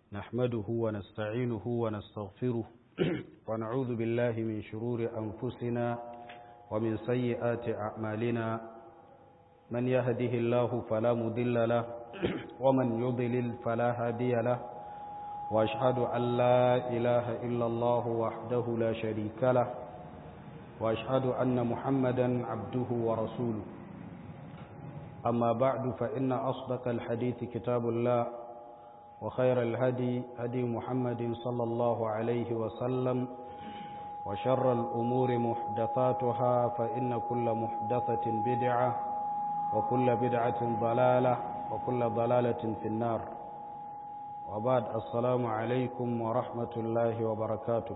نحمده ونستعينه ونستغفره ونعوذ بالله من شرور أنفسنا ومن سيئات أعمالنا من يهده الله فلا مضل له ومن يضلل فلا هادي له وأشهد أن لا إله إلا الله وحده لا شريك له وأشهد أن محمدا عبده ورسوله أما بعد فإن أصدق الحديث كتاب الله وخير الهدي هدي محمد صلى الله عليه وسلم وشر الأمور محدثاتها فإن كل محدثة بدعة وكل بدعة ضلالة وكل ضلالة في النار وبعد السلام عليكم ورحمة الله وبركاته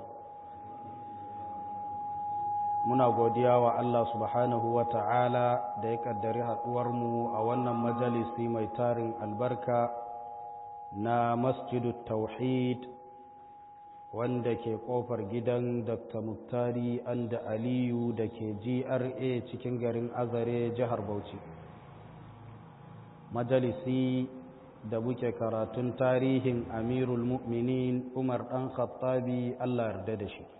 muna godiya wa Allah subhanahu wa ta'ala da ya kaddari haɗuwarmu a wannan majalisi mai tarin albarka na masjidu tauhid wanda ke ƙofar gidan dr muktari anda aliyu da ke gra cikin garin azare jihar bauchi majalisi da muke karatun tarihin amirul mu'minin umar ɗan khattabi Allah yarda da shi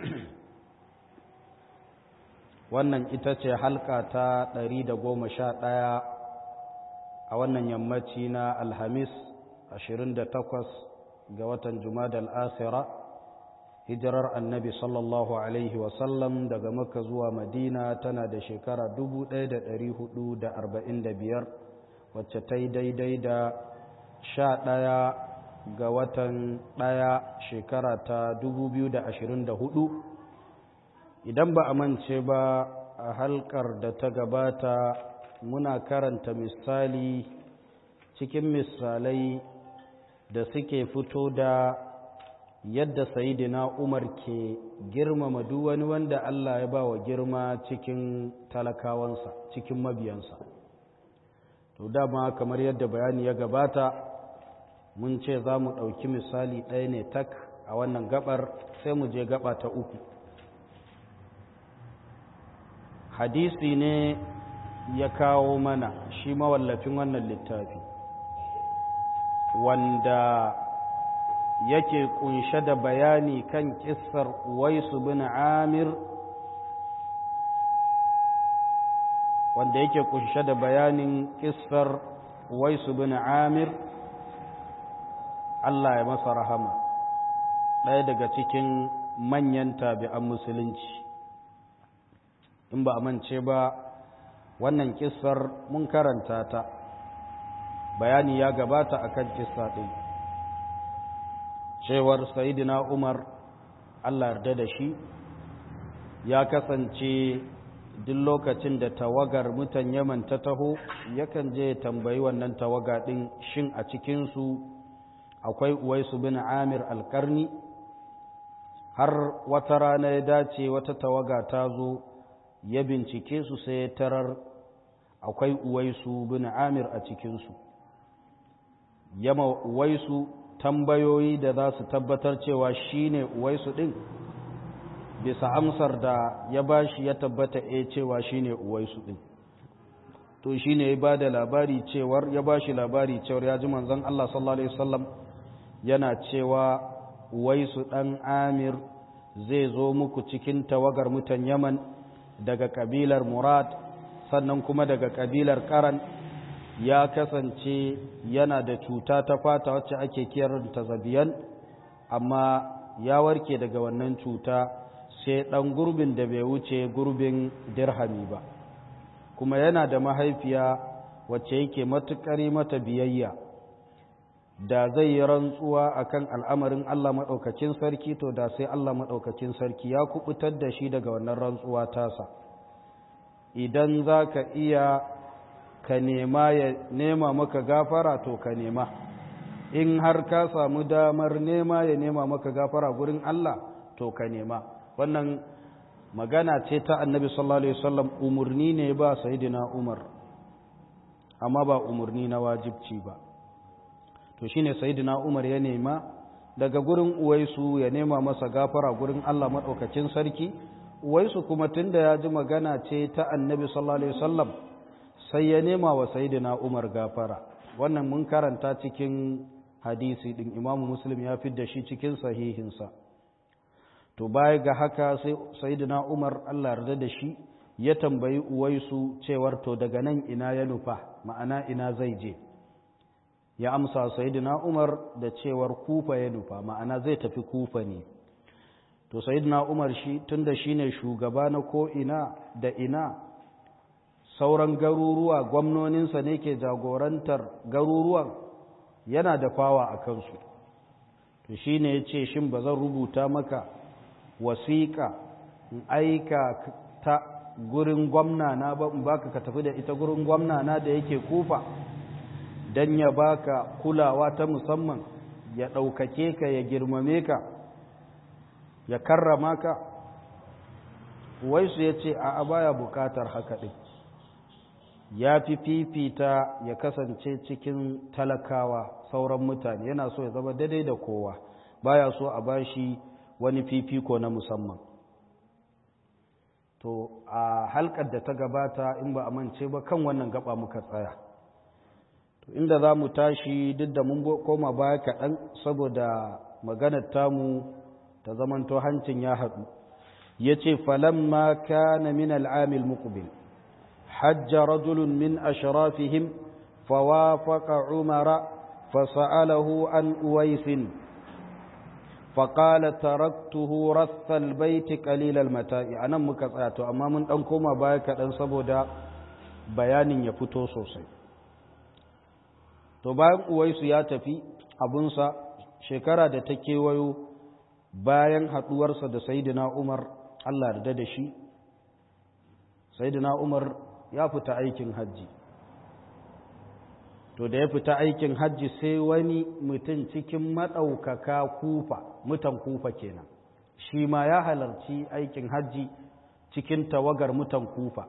wannan ita ce halka ta ɗari da goma sha ɗaya a wannan yammaci na alhamis ashirin da takwas ga watan jumadal akhira hijirar annabi sallallahu alaihi wasallam daga makka zuwa madina tana da shekara dubu ɗaya da ɗari hudu da arba'in da biyar wacce ta yi daidai da sha ɗaya ga watan ɗaya shekara ta dubu biyu da ashirin da hudu idan ba a mance ba a halkar da ta gabata muna karanta misali cikin misalai da suke fito da yadda sayidina umar ke girmama duk wani wanda Allah ya ba wa girma cikin talakawansa cikin mabiyansa to dama kamar yadda bayani ya gabata mun ce za mu ɗauki misali ɗaya ne tak a wannan gabar sai mu je gaba ta uku hadisi ne ya kawo mana shi mawallafin wannan littafi wanda yake kunshe da bayani kan kissar waisu bin amir wanda yake kunshe da bayanin kissar waisu bin amir Allah ya masa rahama ɗaya daga cikin manyan tabi'an musulunci in ba a mance ba wannan kissar mun karanta ta bayani ya gabata akan kissa ɗin cewar sayidina umar allah yarda da shi ya kasance duk lokacin da tawagar mutan yaman ta taho yakan je tambayi wannan tawaga ɗin shin a cikinsu akwai uwaisu bin amir alkarni har wata rana ya dace wata tawaga ta zo ya bincike su sai ya tarar akwai uwaisu bin amir a cikinsu yama uwaisu tambayoyi da za su tabbatar cewa shi ne uwaisu ɗin bisa amsar da ya ba shi ya tabbata e cewa shi ne uwaisu ɗin to shi ne ya ba da labari cewar ya ba shi labari cewar ya ji manzan Allah sallallahu Alaihi wasallam yana cewa uwaisu ɗan amir zai zo muku cikin tawagar mutan yaman daga kabilar murad sannan kuma daga kabilar karan ya kasance yana da cuta ta fata wacce ake kiranta zabiyan amma ya warke daga wannan cuta sai ɗan gurbin da bai wuce gurbin dirhami ba kuma yana da mahaifiya wacce yake matuƙari mata biyayya da zai yi rantsuwa akan al'amarin Allah maɗaukacin sarki to da sai Allah maɗaukacin sarki ya kubutar da shi daga wannan rantsuwa tasa idan za ka iya ka nema ya nema maka gafara to ka nema in har ka samu damar nema ya nema maka gafara gurin Allah to ka nema wannan magana ce ta annabi sallallahu alaihi wasallam umurni ne ba sayyidina Umar amma ba umurni na wajibci ba to shine sayyidina Umar ya nema daga gurin uwaisu ya nema masa gafara gurin Allah madaukakin sarki uwaisu kuma tunda ya ji magana ce ta annabi sallallahu alaihi wasallam sai ya nema wa sayyidina Umar gafara wannan mun karanta cikin hadisi din imamu muslim ya fi da shi cikin sahihinsa to baya ga haka sai sayyidina umar allah yarda da shi ya tambayi uwaisu cewar to daga nan ina ya nufa ma'ana ina zai je ya amsa sayyidina umar da cewar kufa ya nufa ma'ana zai tafi kufa ne to sayyidina umar shi tunda shine shugaba na ko ina da ina sauran garuruwa gwamnoninsa ne ke jagorantar garuruwan yana da fawa a kansu to shine ya ce shin ba zan rubuta maka wasiƙa in aika ta gurin gwamna na ba in baka ka tafi da ita gurin gwamna na da yake kufa don ya baka kulawa ta musamman ya ɗaukake ka ya girmame ka ya karrama ka waisu ya ce a baya bukatar haka ɗin ya fi fifita ya kasance cikin talakawa sauran mutane yana so ya zama daidai da kowa baya so a bashi wani fifiko na musamman to a halkar da ta gabata in ba a mance ba kan wannan gaba muka tsaya to inda za mu tashi duk da mun koma baya kaɗan saboda maganar tamu ta zamanto hancin ya haɗu ya ce falamma kana min al'amil muqbil hajja rajulun min ashrafihim fawafaqa umara fasa'alahu an uwaisin faƙala taraktuhu rassal baiti qalilal mata'i anan muka tsaya to amma mun dan koma baya kaɗan saboda bayanin ya fito sosai to bayan uwaisu ya tafi abunsa shekara da ta kewayo bayan haɗuwarsa da sayidina umar allah da da shi sayidina umar ya fita aikin hajji to da ya fita aikin hajji sai wani mutum cikin maɗaukaka kufa mutan kufa kenan shi ma ya halarci aikin hajji cikin tawagar mutan kufa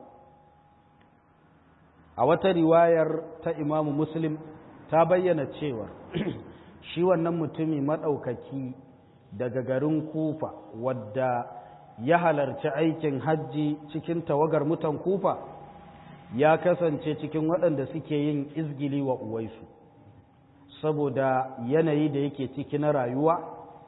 a wata riwayar ta imamu muslim ta bayyana cewar shi wannan mutumi maɗaukaki daga garin kufa wadda ya halarci aikin hajji cikin tawagar mutan kufa ya kasance cikin waɗanda suke yin izgili wa uwaisu saboda yanayi da yake ciki na rayuwa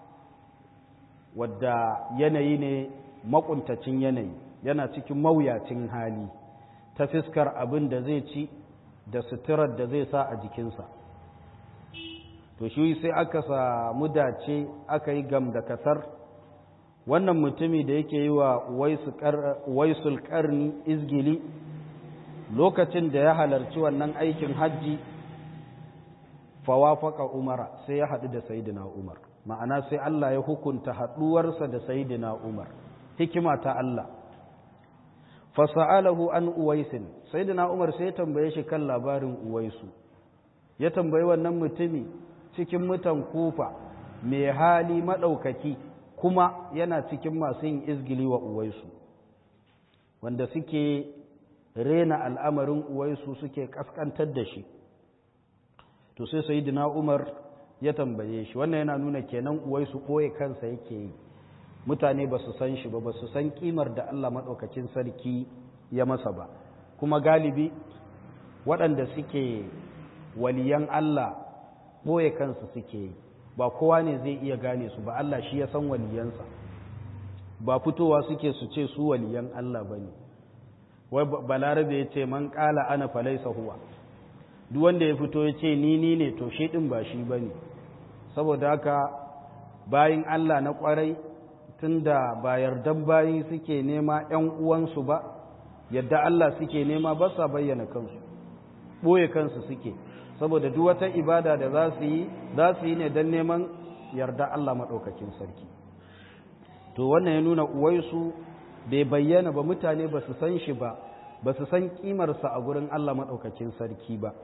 wadda yanayi ne makuntacin yanayi yana cikin mawuyacin hali ta fiskar abin da zai ci da suturar da zai sa a jikinsa to shi sai aka samu dace aka yi gam da kasar wannan mutumi da yake yi wa waisul karni izgili lokacin da ya halarci wannan aikin hajji fawafaka umara sai ya haɗu da sayidina umar ma'ana sai Allah ya hukunta haɗuwarsa da sayidina umar hikima ta Allah fasa'alahu an uwaisin sayidina umar sai ya tambaye shi kan labarin uwaisu ya tambayi wannan mutumi cikin mutan kufa mai hali maɗaukaki kuma yana cikin masu yin izgili wa uwaisu wanda suke rena al'amarin uwaisu suke kaskantar da shi to sai sayidina umar ya tambaye shi wannan yana nuna kenan uwaisu ɓoye kansa yake yi mutane ba su san shi ba ba su san kimar da Allah maɗaukacin sarki ya masa ba kuma galibi waɗanda suke waliyan Allah ɓoye kansu suke yi ba kowa ne zai iya gane su ba Allah shi ya san waliyansa ba fitowa suke su ce su waliyan Allah ba ne wai balarabe ya ce man ƙala ana falaisa huwa duk wanda ya fito ya ce ni ni ne to shi ɗin ba shi ba ne saboda haka bayin Allah na ƙwarai tunda ba yardan bayi suke nema ‘yan uwansu ba yadda Allah suke nema ba sa bayyana kansu ɓoye kansu suke saboda duk wata ibada da za su yi za su yi ne don neman yarda Allah maɗaukakin sarki to wannan ya nuna uwaisu bai bayyana ba mutane ba su san shi ba ba su san ƙimarsa a gurin Allah maɗaukakin sarki ba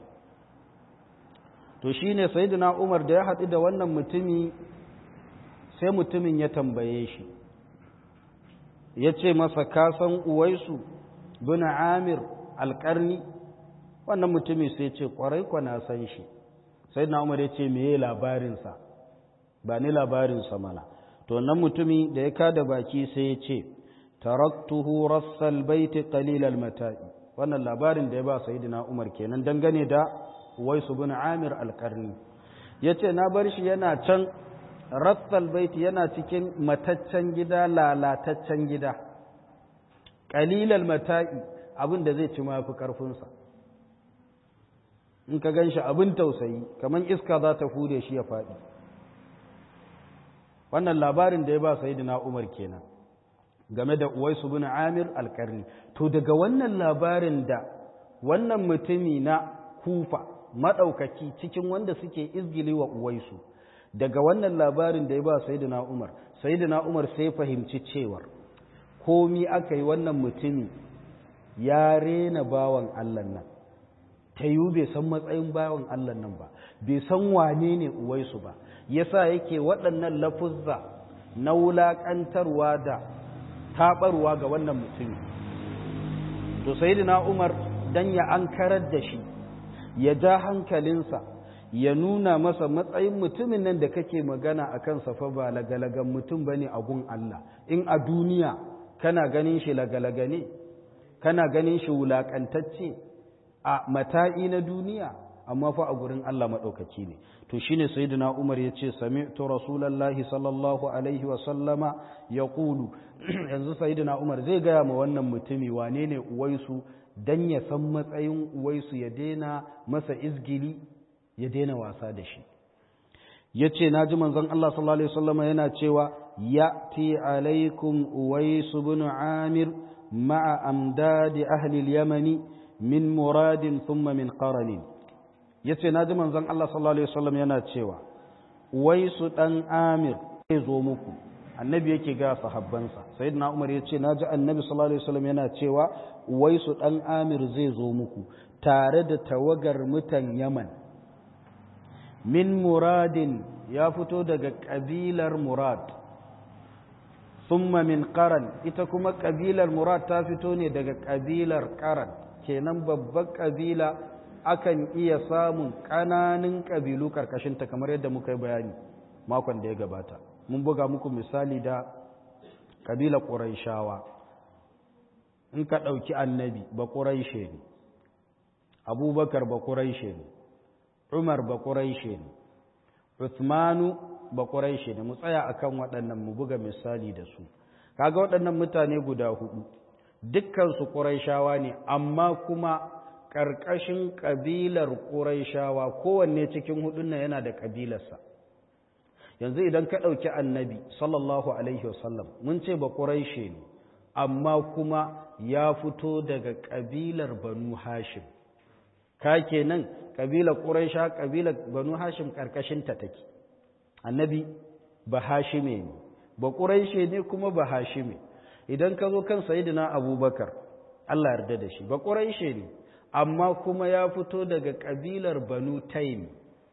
to shi ne sayidina umar da ya haɗu da wannan mutumi sai mutumin ya tambaye shi ya ce masa kasan uwaisu bin amir alƙarni wannan mutumi sai ce ƙwarai kwa na san shi sayidina umar ya ce meye labarinsa ba ni labarinsa mana to wannan mutumi da ya kada baki sai ya ce taraktuhu rassal baiti qalilal mata'i wannan labarin da ya ba sayidina umar kenan dangane da uwaisu bin amir alƙarni yace na bar shi yana can rassal baiti yana cikin mataccen gida lalataccen gida qalilal mata'i abin da zai ci mafi karfinsa in ka gan shi abin tausayi kamar iska za ta hure shi ya faɗi wannan labarin da ya ba sayidina umar kenan game da uwaisu bin amir alkarni to daga wannan labarin da wannan mutumi na kufa maɗaukaki cikin wanda suke izgili wa uwaisu daga wannan labarin da ya ba sayidina umar sayidina umar sai fahimci cewar komi aka yi wannan mutumi ya rena bawan allah nan ta yiwu bai san matsayin bawan Allah nan ba bai san wane ne uwaisu ba yasa yake waɗannan lafuzza na wulaƙantarwa da taɓarwa ga wannan mutumi to sayyidina Umar dan ya ankarar da shi ya ja hankalinsa ya nuna masa matsayin mutumin nan da kake magana a kansa fa ba lagalagan mutum bane a gun Allah in a duniya kana ganin shi lagalaga ne kana ganin shi wulaƙantacce a mata'i na duniya amma fa a gurin Allah maɗaukaki ne to shine sayyidina Umar ya ce sami'tu rasulallahi sallallahu alaihi wa sallama ya ƙulu yanzu sayyidina Umar zai gaya ma wannan mutumi wane ne uwaisu dan ya san matsayin uwaisu ya daina masa izgili ya daina wasa da shi ya ce na ji manzon Allah sallallahu alaihi wasallama yana cewa ya'ti alaikum uwaisu bin amir ma'a amdadi ahli al-yamani min muradin thumma min qaranin yace naji manzon Allah sallallahu alaihi wasallam yana cewa waisu dan amir zai zo muku annabi yake ga sahabbansa sayyidina umar yace naji annabi sallallahu alaihi wasallam yana cewa waisu dan amir zai zo muku tare da tawagar mutan yaman min muradin ya fito daga kabilar murad thumma min qaran ita kuma kabilar murad ta fito ne daga kabilar qaran kenan babbar ƙabila akan iya samun ƙananan ƙabilu ƙarƙashinta kamar yadda muka yi bayani makon da ya gabata mun buga muku misali da ƙabilar ƙuraishawa in ka ɗauki annabi ba ƙuraishe ne abubakar ba ƙuraishe ne umar ba ƙuraishe ne uthmanu ba ƙuraishe ne mu tsaya akan waɗannan mu buga misali da su kaga waɗannan mutane guda hudu dukkansu ƙuraishawa ne amma kuma ƙarƙashin ƙabilar ƙuraishawa kowanne cikin hudun nan yana da ƙabilarsa yanzu idan ka ɗauki annabi sallallahu alaihi wasallam mun ce ba ƙuraishe ne amma kuma ya fito daga ƙabilar banu hashim ka kenan ƙabilar ƙuraisha ƙabilar banu hashim ƙarƙashinta take annabi ba hashime ne ba ƙuraishe ne kuma ba hashime idan ka zo kan sayidina abubakar Allah yarda da shi ba ƙuraishe ne amma kuma ya fito daga ƙabilar banu taim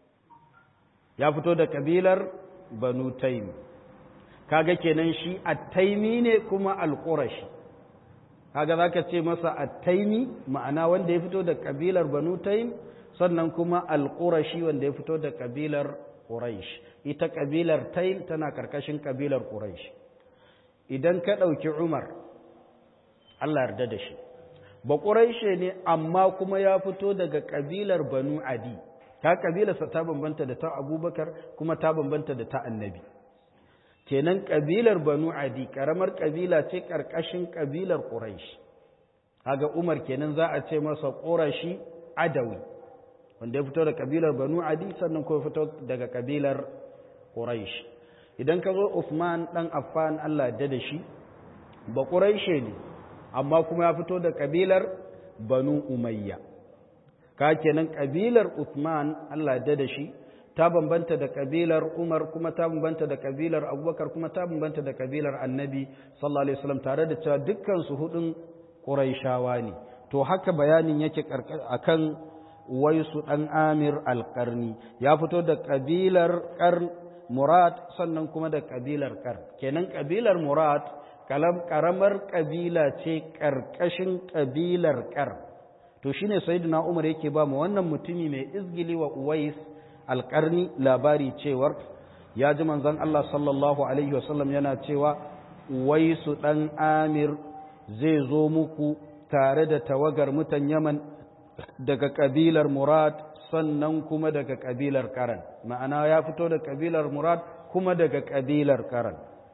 ya fito da ƙabilar banu taim kaga kenan shi attaimi ne kuma alƙurashi kaga za ka ce masa attaimi ma'ana wanda ya fito da ƙabilar banu taim sannan kuma alƙurashi wanda ya fito da ƙabilar ƙuraish ita ƙabilar taim tana ƙarƙashin ƙabilar ƙuraish idan ka ɗauki Umar, Allah yarda da shi, ba ƙuraishe ne amma kuma ya fito daga ƙabilar Banu Adi, ta ƙabilarsa ta bambanta da ta Abubakar kuma ta bambanta da ta Annabi. Kenan ƙabilar Banu Adi, ƙaramar ƙabila ce ƙarƙashin ƙabilar Ƙuraish. Haga Umar kenan za a ce masa ƙurashi Adawi, wanda ya fito da ƙabilar Banu Adi sannan kuma fito daga ƙabilar Ƙuraish. idan ka zo Uthman ɗan Affan Allah da da shi ba ƙuraishe ne amma kuma ya fito da ƙabilar Banu Umayya ka kenan ƙabilar Uthman Allah da da shi ta bambanta da ƙabilar Umar kuma ta bambanta da ƙabilar Abubakar kuma ta bambanta da ƙabilar Annabi sallallahu alaihi wasallam tare da cewa dukkan su hudun Quraishawa ne to haka bayanin yake akan Waisu ɗan Amir al-Qarni ya fito da ƙabilar Qarn Murad sannan kuma da ƙabilar Kar. Kenan ƙabilar Murad ƙaramar ƙabila ce ƙarƙashin ƙabilar Kar. To shi ne Sayyidina Umar yake ba mu wannan mutumi mai izgili wa Uwais alƙarni labari cewar ya ji manzon Allah sallallahu Alaihi wasallam yana cewa Uwaisu ɗan Amir zai zo muku tare da tawagar mutan Yaman daga ƙabilar Murad sannan kuma daga ƙabilar ƙaran ma'ana ya fito da ƙabilar murad kuma daga ƙabilar ƙaran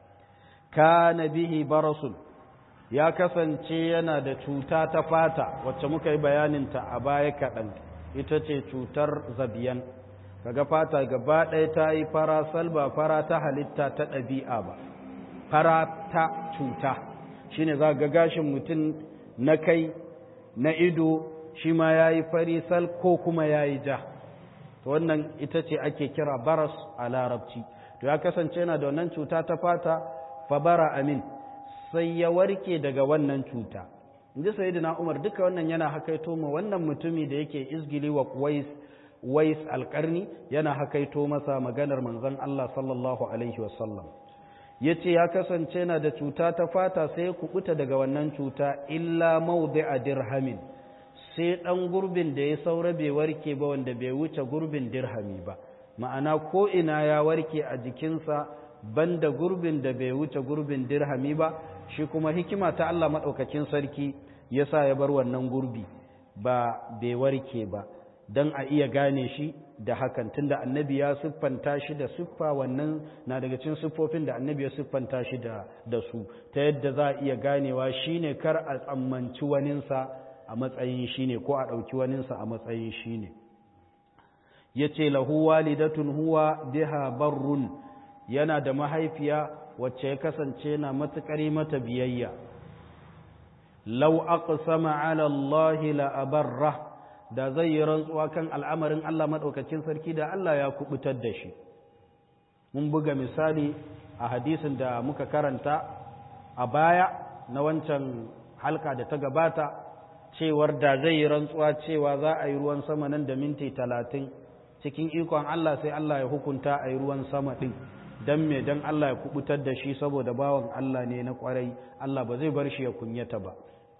kana bihi barasun ya kasance yana da cuta ta fata wacce muka yi bayaninta a baya kaɗan ita ce cutar zabiyan kaga fata gaba ɗaya ta yi fara salba fara ta halitta ta ɗabi'a ba fara ta cuta shine za ga gashin mutum na kai na ido shi ma ya yi fari sal ko kuma ya yi ja to wannan ita ce ake kira baras a larabci to ya kasance yana da wannan cuta ta fata fabara amin sai ya warke daga wannan cuta inji sayyidina umar duka wannan yana hakaito ma wannan mutumi da yake izgili wa wais wais alƙarni yana hakaito masa maganar manzon Allah sallallahu alaihi wasallam yace ya kasance yana da cuta ta fata sai ya kubuta daga wannan cuta illa mawdi'a dirhamin sai dan gurbin da ya saura bai warke ba wanda bai wuce gurbin dirhami ba ma'ana ko ina ya warke a jikinsa banda gurbin da bai wuce gurbin dirhami ba shi kuma hikima ta Allah maɗaukakin sarki ya sa ya bar wannan gurbi ba bai warke ba don a iya gane shi da hakan tunda annabi ya siffanta shi da siffa wannan na daga cikin siffofin da annabi ya siffanta shi da, da su ta yadda za a iya ganewa shine kar a tsammanci waninsa a matsayin shine ko a ɗauki waninsa a matsayin shine ya ce lahu walidatun huwa biha barrun yana da mahaifiya wacce ya kasance na matuƙar mata biyayya lau aqsama ala Allah la abarra da zai yi rantsuwa kan al'amarin Allah madaukakin sarki da Allah ya kubutar da shi mun buga misali a hadisin da muka karanta a baya na wancan halka da ta gabata cewar da zai yi rantsuwa cewa za a yi ruwan sama nan da minti talatin cikin ikon Allah sai Allah ya hukunta a yi ruwan sama ɗin don me don Allah ya kubutar da shi saboda bawan Allah ne na kwarai Allah ba zai bar shi ya kunyata ba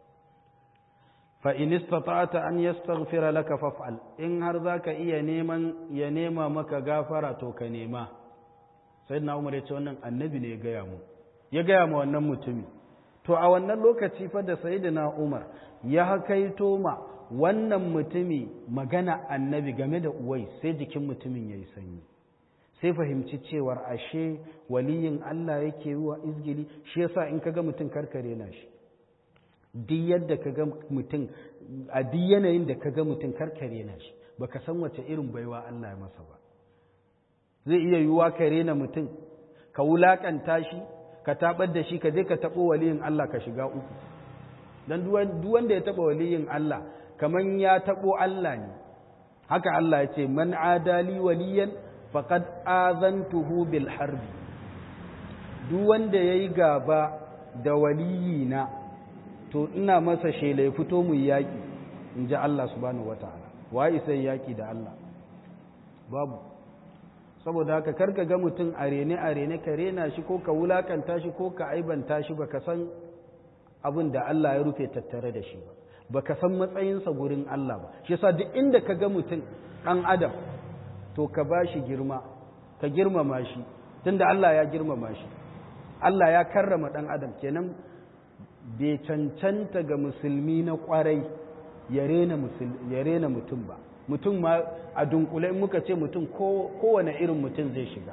fa in istata'ta an yastaghfira laka faf'al in har zaka iya neman ya nema maka gafara to ka nema sayyidina Umar ya ce wannan annabi ne ya gaya mu ya gaya mu wannan mutumi to a wannan lokaci fa da sayyidina Umar ya hakaito ma wannan mutumi magana annabi game da uwai sai jikin mutumin yayi sanyi sai fahimci cewar ashe waliyin Allah yake yi wa izgili shi yasa in kaga mutum karkare na shi duk yadda kaga mutum a duk yanayin da kaga mutum karkare na shi baka san wace irin baiwa Allah ya masa ba zai iya yiwuwa ka rena mutum ka wulakanta shi ka tabar da shi ka je ka tabo waliyin Allah ka shiga uku dan duk wanda ya taba waliyin Allah kaman ya tabo Allah ne haka Allah ya ce man adali waliyan faqad azantuhu bil harbi duk wanda yayi gaba da waliyina to ina masa shela ya fito mu yaki inji Allah subhanahu wataala wai sai yaki da Allah babu saboda haka karka ga mutum a rene a rene ka rena shi ko ka wulakanta shi ko ka aibanta shi baka san abin da Allah ya rufe tattare da shi ba baka san matsayinsa gurin Allah ba shi yasa duk inda ka ga mutum ɗan adam to ka ba shi girma ka girmama shi tunda Allah ya girmama shi Allah ya karrama ɗan adam kenan bai cancanta ga musulmi na ƙwarai ya rena mutum ba mutum ma a dunkule in muka ce mutum kowane irin mutum zai shiga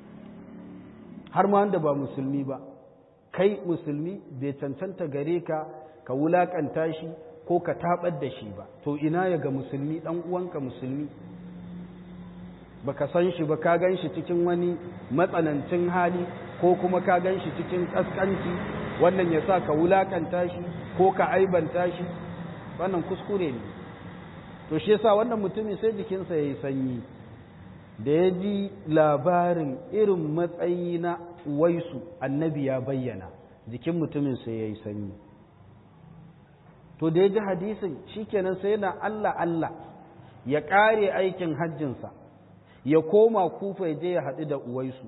har ma wanda ba musulmi ba kai musulmi bai cancanta gare ka ka wulakanta shi ko ka tabar da shi ba to ina ya ga musulmi dan uwanka musulmi baka san shi ba ka gan shi cikin wani matsanancin hali ko kuma ka gan shi cikin kaskanci wannan ya sa ka wulakanta shi ko ka aibanta shi wannan kuskure ne to shi yasa wannan mutumin sai jikinsa ya yi sanyi da ya ji labarin irin matsayi na waisu annabi ya bayyana jikin mutumin sai ya yi sanyi to da ya ji hadisin shikenan sai yana Allah Allah ya ƙare aikin hajjinsa ya koma kufa ya je ya haɗu da uwaisu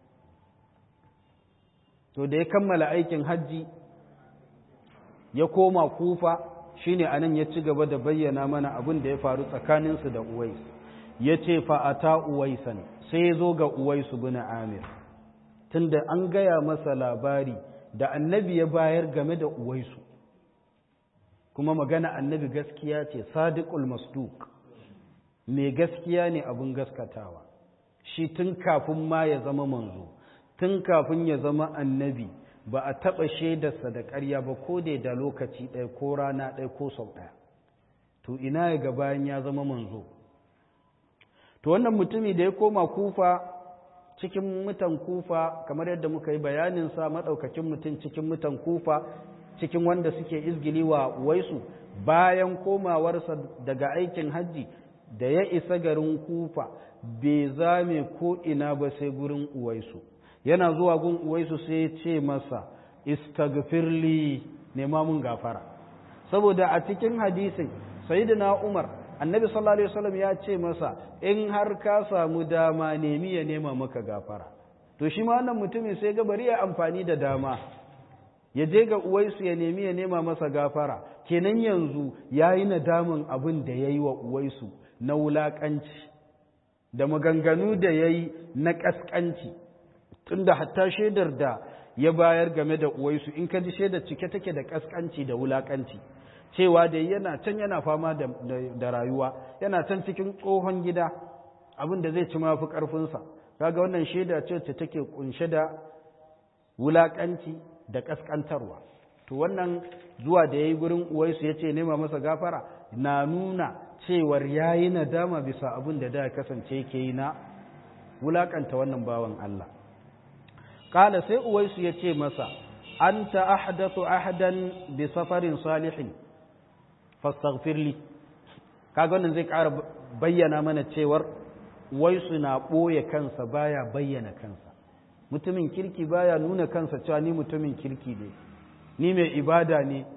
to da ya kammala aikin hajji ya koma kufa shine anan ya ci gaba da bayyana mana abin da ya faru tsakaninsu da uwais ya ce fa'ata uwaisan sai ya zo ga uwaisu bin amir tunda an gaya masa labari da annabi ya bayar game da uwaisu kuma magana annabi gaskiya ce sadiqul masduq mai gaskiya ne abin gaskatawa shi tun kafin ma ya zama manzo tun kafin ya zama annabi ba a taɓa shaidarsa da ƙarya ba ko da da lokaci ɗaya ko rana ɗaya ko sau ɗaya to ina ya ga bayan ya zama manzo to wannan mutumi da ya koma kufa cikin mutan kufa kamar yadda muka yi bayaninsa maɗaukakin mutum cikin mutan kufa cikin wanda suke izgili wa waisu bayan komawarsa daga aikin hajji da ya isa garin kufa bai zame ko ina ba sai gurin uwaisu yana zuwa gun uwaisu sai ya ce masa istagfirli nema mun gafara saboda a cikin hadisin sayyidina umar annabi sallallahu alaihi wasallam ya ce masa in har ka samu dama nemi ya nema maka gafara to shi ma wannan mutumin sai ga bari ya amfani da dama ya je ga uwaisu ya nemi ya nema masa gafara kenan yanzu ya yi nadamin abin da ya yi wa uwaisu na wulaƙanci da maganganu da ya yi na ƙasƙanci tunda hatta shaidar da ya bayar game da uwaisu in ka ji shaidar cike take da ƙasƙanci da wulaƙanci cewa da yana can yana fama da rayuwa yana can cikin tsohon gida abin da zai ci mafi ƙarfinsa kaga wannan shaida ce ta take kunshe da wulaƙanci da ƙasƙantarwa to wannan zuwa da ya yi gurin uwaisu ya ce nema masa gafara na nuna cewar ya yi nadama bisa abin da da ya kasance ke yi na wulaƙanta wannan bawan Allah ƙala sai uwaisu ya ce masa an ta ahdathu ahadan bi safarin salihin fastaghfirli kaga wannan zai ƙara bayyana mana cewar uwaisu na ɓoye kansa baya bayyana kansa mutumin kirki baya nuna kansa cewa ni mutumin kirki ne ni mai ibada ne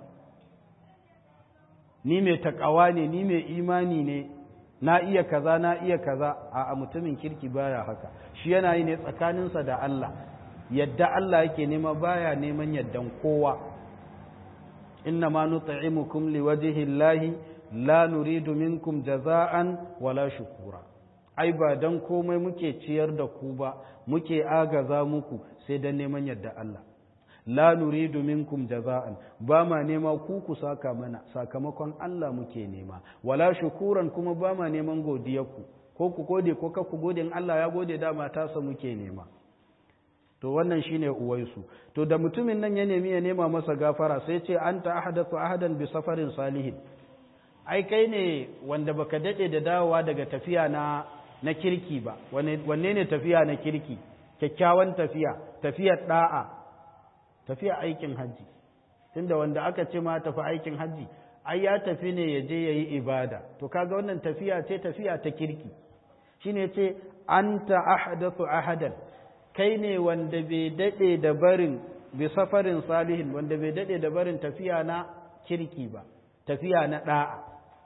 ni mai takawa ne ni mai imani ne na iya kaza na iya kaza a mutumin kirki baya haka shi yana yi ne tsakaninsa da Allah yadda Allah yake nema baya neman yaddan kowa inna ma nut'imukum liwajhi llahi la nuridu minkum jaza'an wala shukura ai ba dan komai muke ciyar da ku ba muke agaza muku sai dan neman yadda Allah la nuridu minkum jaza'an ba ma nema ku ku saka mana sakamakon Allah muke nema wala shukuran kuma ba ma neman godiyarku ko ku gode ko ka ku gode in Allah ya gode dama tasa muke nema to wannan shine uwaisu to da mutumin nan ya nemi ya nema masa gafara sai ce anta ahadathu ahadan bi safarin salihin ai kai ne wanda baka dade da dawowa daga tafiya na na kirki ba wanne ne tafiya na kirki kyakkyawan tafiya tafiyar da'a tafiya aikin hajji tunda wanda aka ce ma tafi aikin hajji ai ya tafi ne ya je yayi ibada to kaga wannan tafiya ce tafiya ta kirki shine ce anta ahdathu ahadan kai ne wanda bai dade da barin bi safarin salihin wanda bai dade da barin tafiya na kirki ba tafiya na da'a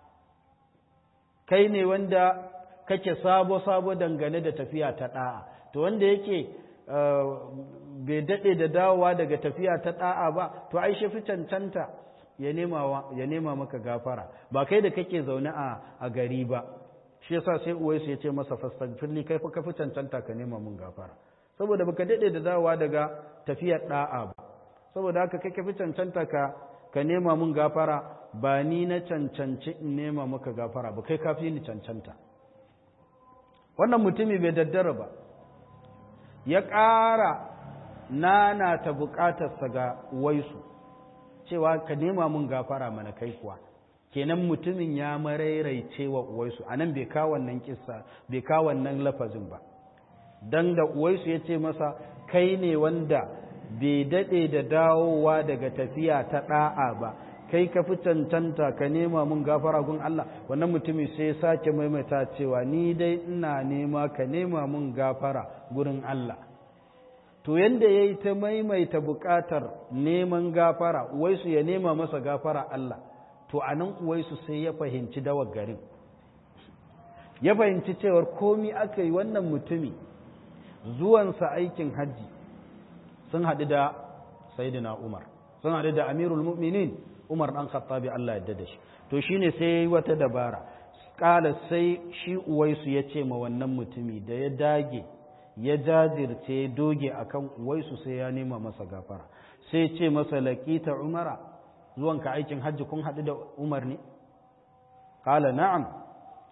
kai ne wanda kake sabo-sabo dangane da tafiya ta ɗa'a to wanda yake bai daɗe da dawowa daga tafiya ta ɗa'a ba to ai shi fi cancanta ya nema maka gafara ba kai da kake zaune a gari ba shi yasa sai uwaisu ya ce masa fastaghfirli kai fa ka fi cancanta ka nema mun gafara saboda baka daɗe da dawowa daga tafiyar ɗa'a ba saboda haka kai ka fi cancanta ka ka nema mun gafara ba ni na cancanci in nema maka gafara ba kai kafi ni cancanta wannan mutumi bai daddara ba ya ƙara nana ta buƙatarsa ga waisu cewa ka nema mun gafara mana kai kuwa kenan mutumin ya marairaice wa uwaisu a nan bai kawo wannan kissa bai kawo wannan lafazin ba don da uwaisu ya ce masa kai ne wanda bai daɗe da dawowa daga tafiya ta ɗa'a ba kai ka fi cancanta ka nema mun gafara gun Allah wannan mutumin sai ya sake maimaita cewa ni dai ina nema ka nema mun gafara gurin Allah to yanda ya yi ta maimaita buƙatar neman gafara uwaisu ya nema masa gafara Allah to a nan uwaisu sai ya fahimci dawar garin ya fahimci cewar komi aka yi wannan mutumi zuwansa aikin hajji sun haɗu da Sayyidina Umar sun haɗu da Amirul Mu'minin Umar ɗan Khattabi Allah yadda da shi to shine sai yayi wata dabara kala sai shi Uwaisu ya ce ma wannan mutumi da ya dage ya jajirce ya doge akan Uwaisu sai ya nema masa gafara sai ce masa laqita Umara zuwanka aikin hajji kun haɗu da Umar ne kala na'am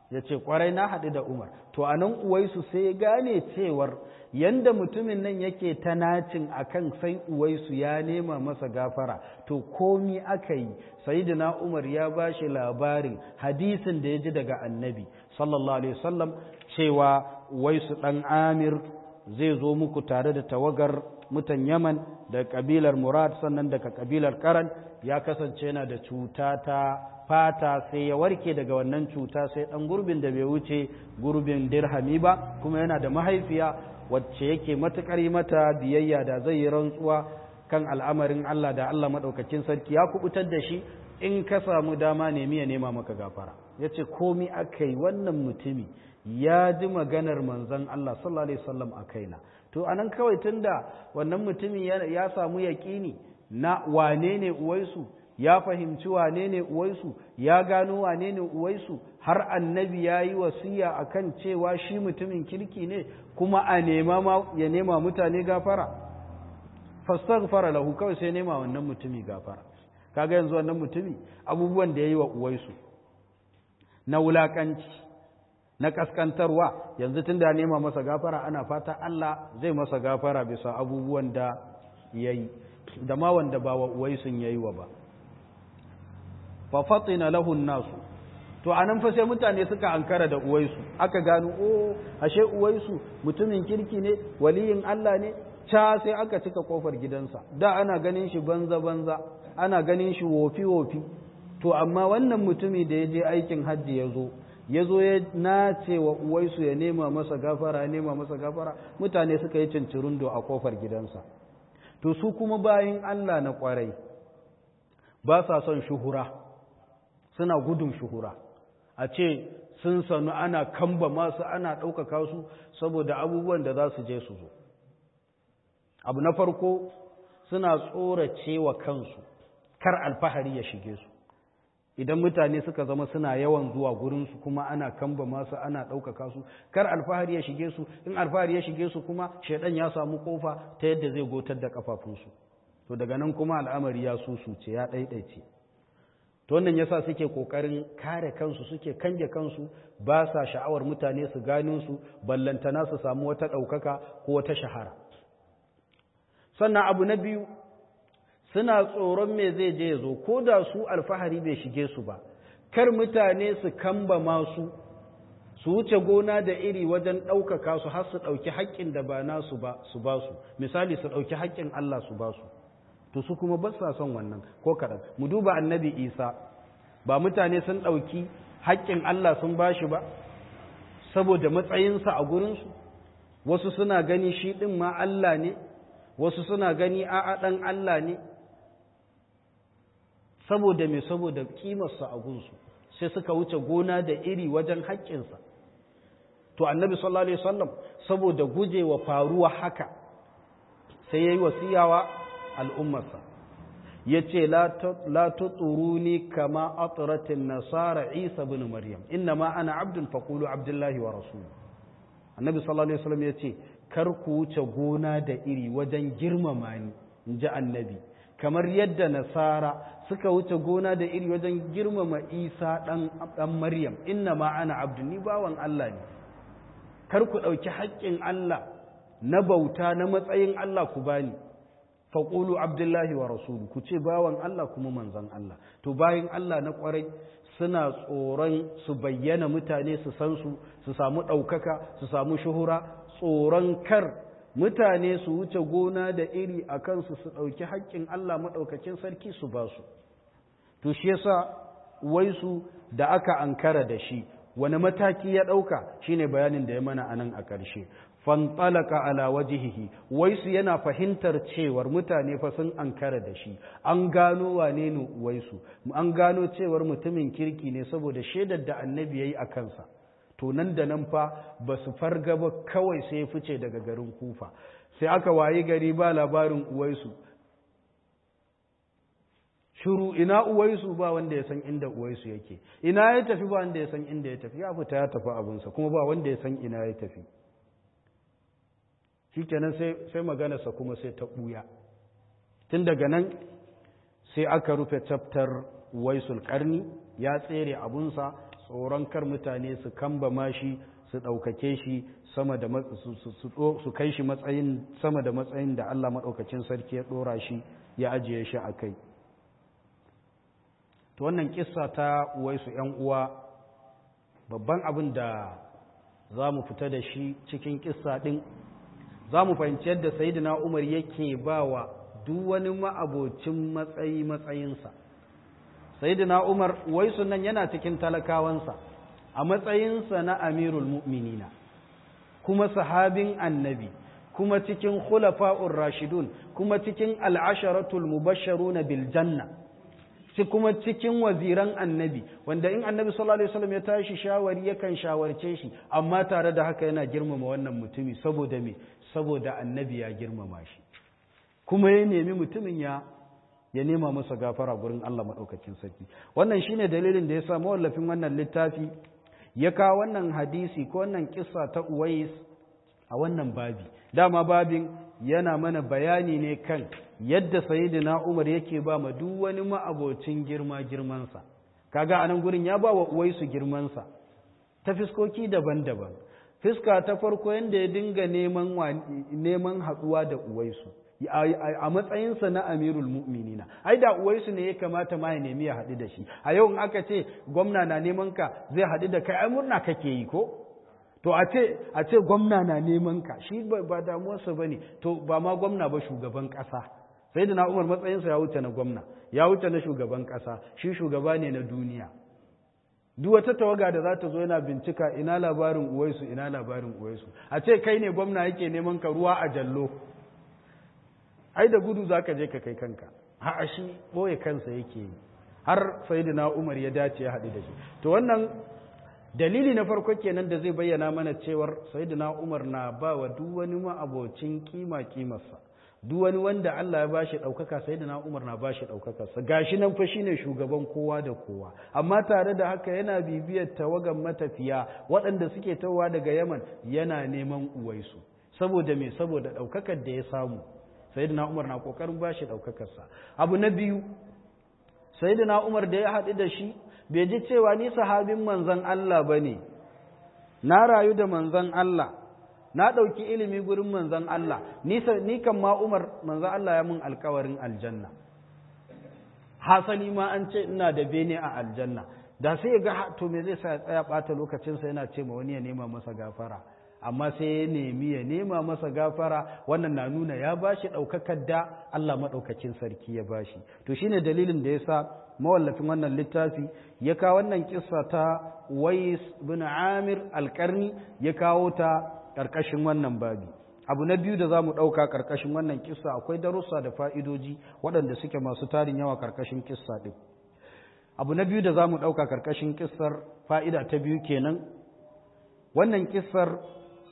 ya ce kwarai na haɗu da umar to a nan uwaisu sai ya gane cewar yanda mutumin nan yake ta nacin akan sai uwaisu ya nema masa gafara to komi aka yi sayyidina umar ya ba shi labarin hadisin da ya ji daga annabi sallallahu alaihi wasallam cewa uwaisu ɗan amir zai zo muku tare da tawagar mutan yaman da kabilar murad sannan daga kabilar karan ya kasance yana da cuta ta fata sai ya warke daga wannan cuta sai dan gurbin da bai wuce gurbin dirhami ba kuma yana da mahaifiya wacce yake matukar mata biyayya da zai yi rantsuwa kan al'amarin Allah da Allah madaukakin sarki ya kubutar da shi in ka samu dama nemi ya nema maka gafara yace komi akai wannan mutumi ya ji maganar manzon Allah sallallahu alaihi wasallam a kaina to anan kawai tunda wannan mutumin ya samu yaƙini na wane ne uwaisu ya fahimci wane ne uwaisu ya gano wane ne uwaisu har annabi ya yi wasiya a kan cewa shi mutumin kirki ne kuma a nema ya nema mutane gafara fastaghfara lahu kawai sai nema wannan mutumi gafara kaga yanzu wannan mutumi abubuwan da ya yi wa uwaisu na wulakanci na kaskantarwa yanzu tunda ya nema masa gafara ana fata Allah zai masa gafara bisa abubuwan da ya yi da ma wanda ba wa uwaisun ya yi wa ba fafatina lahun nasu to anan fa sai mutane suka ankara da uwaisu aka gano o ashe uwaisu mutumin kirki ne waliyin Allah ne ca sai aka cika kofar gidansa da ana ganin shi banza banza ana ganin shi wofi wofi to amma wannan mutumi da ya je aikin hajji ya zo ya zo ya nace wa uwaisu ya nema masa gafara ya nema masa gafara mutane suka yi cincirundo a kofar gidansa to su kuma bayin Allah na kwarai ba sa son shuhura suna gudun shuhura a ce sun sanu ana kamba masu ana ɗaukaka su saboda abubuwan da za su je su zo abu na farko suna tsorace wa kansu kar alfahari ya shige su idan mutane suka zama suna yawan zuwa gurinsu kuma ana kamba masu ana ɗaukaka su kar alfahari ya shige su in alfahari ya shige su kuma shaidan ya samu kofa ta yadda zai gotar da kafafunsu to daga nan kuma al'amari ya susuce ya ɗaiɗaice to wannan yasa suke kokarin kare kansu suke kange kansu ba sa sha'awar mutane su gano su ballantana su samu wata ɗaukaka ko wata shahara sannan abu na biyu suna tsoron me zai je ya zo ko da su alfahari bai shige su ba kar mutane su kamba masu su wuce gona da iri wajen ɗaukaka su har su ɗauki haƙƙin da ba nasu ba su ba su misali su ɗauki haƙƙin Allah su ba su to su kuma ba sa son wannan ko kaɗan mu duba annabi isa ba mutane sun ɗauki haƙƙin Allah sun ba shi ba saboda matsayinsa a gurinsu wasu suna gani shi ɗin ma Allah ne wasu suna gani a'a ɗan Allah ne saboda me saboda ƙimarsa a gunsu sai suka wuce gona da iri wajen haƙƙinsa to annabi sallallahu alaihi wasallam saboda gujewa faruwa haka sai yayi wasiyawa al'ummarsa yace la tuturuni kama atratin nasara isa ibn maryam inna ma ana abdun faqulu abdullahi wa rasul annabi sallallahu alaihi wasallam yace kar ku wuce gona da iri wajen girmama ni inji annabi kamar yadda nasara suka wuce gona da iri wajen girmama isa ɗan maryam inna ma ana abdu ni bawan Allah ne kar ku ɗauki haƙƙin Allah na bauta na matsayin Allah ku bani faƙulu abdullahi wa rasulu ku ce bawan Allah kuma manzan Allah to bayan Allah na ƙwarai suna tsoron su bayyana mutane su san su su samu ɗaukaka su samu shuhura tsoron kar mutane su wuce gona da iri a kansu su ɗauki haƙƙin Allah maɗaukakin sarki su ba su to shi yasa waisu da aka ankara da shi wani mataki ya ɗauka shine bayanin da ya mana a nan a ƙarshe fantalaka ala wajihihi waisu yana fahimtar cewar mutane fa sun ankara da shi an gano wane ne waisu an gano cewar mutumin kirki ne saboda shaidar da annabi yayi a kansa to nan da nan fa ba su farga ba kawai sai fice daga garin kufa sai aka wayi gari ba labarin uwaisu shuru ina uwaisu ba wanda ya san inda uwaisu yake ina ya tafi ba wanda ya san inda ya tafi ya fita ya tafi abinsa kuma ba wanda ya san ina ya tafi shikenan sai sai maganarsa kuma sai ta buya tun daga nan sai aka rufe chapter waisul karni ya tsere abunsa tsoron kar mutane su kamba mashi su ɗaukake shi sama da su kai shi matsayin sama da matsayin da Allah maɗaukacin sarki ya ɗora shi ya ajiye shi a kai to wannan kissa ta uwaisu ‘yan uwa babban abin da za mu fita da shi cikin kissa ɗin za mu fahimci yadda sayidina umar yake ba wa duk wani ma'abocin matsayi matsayinsa sayidina umar uwaisu nan yana cikin talakawansa a matsayinsa na amirul mu'minina kuma sahabin annabi kuma cikin khulafa'ur rashidun kuma cikin al'asharatul mubashsharuna bil janna shi kuma cikin waziran annabi wanda in annabi sallallahu alaihi wasallam ya tashi shawari yakan shawarce shi amma tare da haka yana girmama wannan mutumi saboda me saboda annabi ya girmama shi kuma ya nemi mutumin ya ya nema masa gafara gurin Allah madaukakin sarki wannan shine dalilin da yasa mawallafin wannan littafi ya kawo wannan hadisi ko wannan kissa ta Uwais a wannan babi dama babin yana mana bayani ne kan yadda sayyidina Umar yake ba ma duk wani ma'abocin girma girmansa kaga anan gurin ya ba wa Uwaisu girmansa ta fiskoki daban-daban fiska ta farko yanda ya dinga neman neman haduwa da Uwaisu a matsayinsa na amirul mu'minina ai da uwaisu ne ya kamata ma ya nemi ya haɗu da shi a yau in aka ce gwamna na neman ka zai haɗu da kai ai murna kake yi ko to a ce a ce gwamna na neman ka shi ba damuwarsa bane to ba ma gwamna ba shugaban ƙasa sai da na umar matsayinsa ya wuce na gwamna ya wuce na shugaban ƙasa shi shugaba ne na duniya duk wata tawaga da za ta zo yana bincika ina labarin uwaisu ina labarin uwaisu a ce kai ne gwamna yake neman ka ruwa a jallo ai da gudu za ka je ka kai kanka ha shi ɓoye kansa yake yi har sayidina umar ya dace ya haɗu da shi to wannan dalili na farko kenan da zai bayyana mana cewar sayidina umar na ba wa duk wani ma'abocin kima kimarsa duk wani wanda Allah ya bashi ɗaukaka sayidina umar na bashi ɗaukakarsa gashi nan fa shine shugaban kowa da kowa amma tare da haka yana bibiyar tawagan matafiya waɗanda suke tawa daga yaman yana neman uwaisu saboda me saboda ɗaukakar da ya samu sayyidina umar na kokarin bashi daukakarsa abu na biyu sayyidina umar da ya haɗu da shi bai ji cewa ni sahabin manzon Allah bane na rayu da manzon Allah na ɗauki ilimi gurin manzon Allah ni ni kan ma umar manzon Allah ya mun alkawarin aljanna hasali ma an ce ina da bene a aljanna da sai ga to me zai sa ya tsaya ɓata lokacinsa yana ce ma wani ya nema masa gafara amma sai ya nemi ya nema masa gafara wannan na nuna ya bashi ɗaukakar da Allah maɗaukacin sarki ya bashi to shine dalilin da ya sa mawallafin wannan littafi ya kawo wannan kissa ta Wais bin Amir alƙarni ya kawo ta ƙarƙashin wannan babi abu na biyu da za mu ɗauka ƙarƙashin wannan kissa akwai darussa da fa'idoji waɗanda suke masu tarin yawa ƙarƙashin kissa ɗin abu na biyu da za mu ɗauka ƙarƙashin kissar fa'ida ta biyu kenan wannan kissar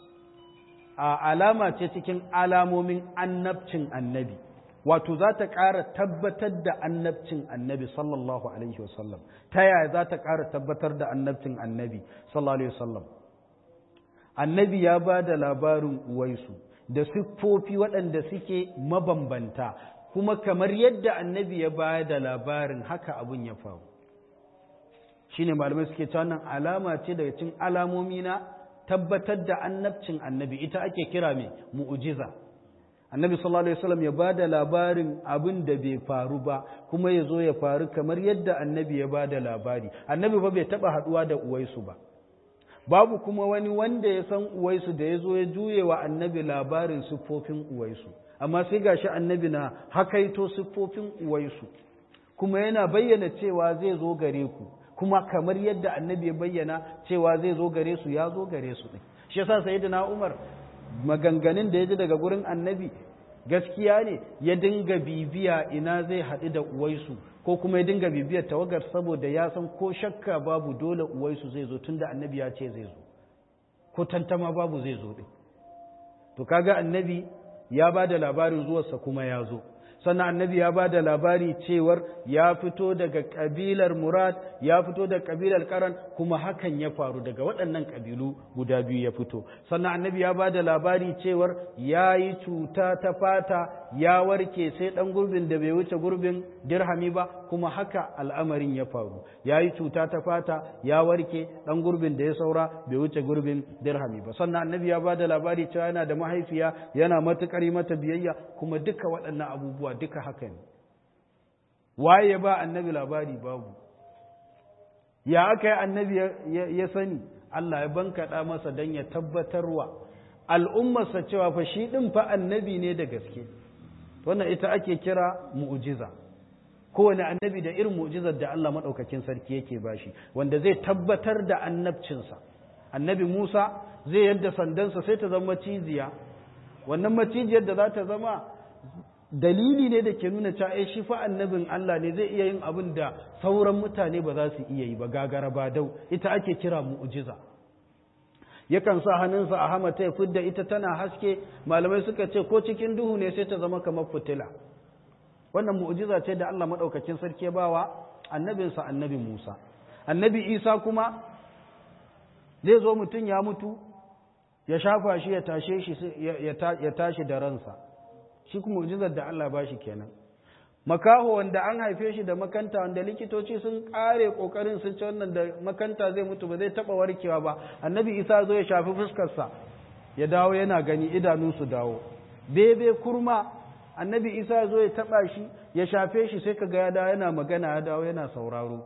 a alama ce cikin alamomin annabcin annabi wato za ta ƙara tabbatar da annabcin annabi sallallahu alaihi wasallam ta yaya za ta ƙara tabbatar da annabcin annabi sallallahu alaihi wasallam annabi ya ba da labarin uwaisu da siffofi waɗanda suke mabambanta kuma kamar yadda annabi ya ba da labarin haka abin ya faru shine malamai suke cewa nan alama ce daga cikin alamomi na tabbatar da annabcin annabi ita ake kira mai mu'ujiza annabi sallallahu alaihi wasallam ya bada labarin abin da bai faru ba kuma ya zo ya faru kamar yadda annabi ya bada labari annabi ba bai taba haduwa da uwaisu ba babu kuma wani wanda ya san uwaisu da ya zo ya juye wa annabi labarin siffofin uwaisu amma sai gashi annabi na hakaito siffofin uwaisu kuma yana bayyana cewa zai zo gare ku kuma kamar yadda annabi ya bayyana cewa zai zo gare su ya zo gare su ɗin shi yasa sayyidina Umar maganganun da ya ji daga gurin annabi gaskiya ne ya dinga bibiya ina zai haɗu da uwaisu ko kuma ya dinga bibiyar tawagar saboda ya san ko shakka babu dole uwaisu zai zo tunda annabi ya ce zai zo ko tantama babu zai zo ɗin to kaga annabi ya ba da labarin zuwarsa kuma ya zo sannan annabi ya ba da labari cewar ya fito daga ƙabilar murad ya fito daga ƙabilar karan kuma hakan ya faru daga waɗannan ƙabilu guda biyu ya fito sannan annabi ya ba da labari cewar ya yi cuta ta fata ya warke sai ɗan gurbin da bai wuce gurbin dirhami ba kuma haka al'amarin ya faru ya yi cuta ta fata ya warke ɗan gurbin da ya saura bai wuce gurbin dirhami ba sannan annabi ya ba da labari cewa yana da mahaifiya yana matuƙar yi mata biyayya kuma duka waɗannan abubuwa duka haka ne waye ya ba annabi labari babu ya aka yi annabi ya sani Allah ya bankaɗa masa don ya tabbatarwa al'ummarsa cewa fa shi ɗin fa annabi ne da gaske wannan ita ake kira mu'ujiza kowane annabi da irin mu'ujizar da Allah maɗaukakin sarki yake bashi wanda zai tabbatar da annabcinsa annabi Musa zai yadda sandansa sai ta zama maciziya wannan macijiyar da za ta zama dalili ne da ke nuna cewa eh shi fa annabin Allah ne zai iya yin abin da sauran mutane ba za su iya yi ba gagara ba dau ita ake kira mu'jiza yakan sa hannunsa a hamata ya fidda ita tana haske malamai suka ce ko cikin duhu ne sai ta zama kamar fitila wannan mu'jiza ce da Allah madaukakin sarki ya bawa annabinsa annabi Musa annabi Isa kuma zai zo mutum ya mutu ya shafa shi ya tashe shi ya tashi da ransa shi kuma mu'jizar da Allah ba shi kenan makaho wanda an haife shi da makanta wanda likitoci sun kare kokarin sun ci wannan da makanta zai mutu ba zai taba warkewa ba annabi isa zo ya shafi fuskarsa ya dawo yana gani idanu su dawo bebe kurma annabi isa zo ya taba shi ya shafe shi sai kaga ya dawo yana magana ya dawo yana sauraro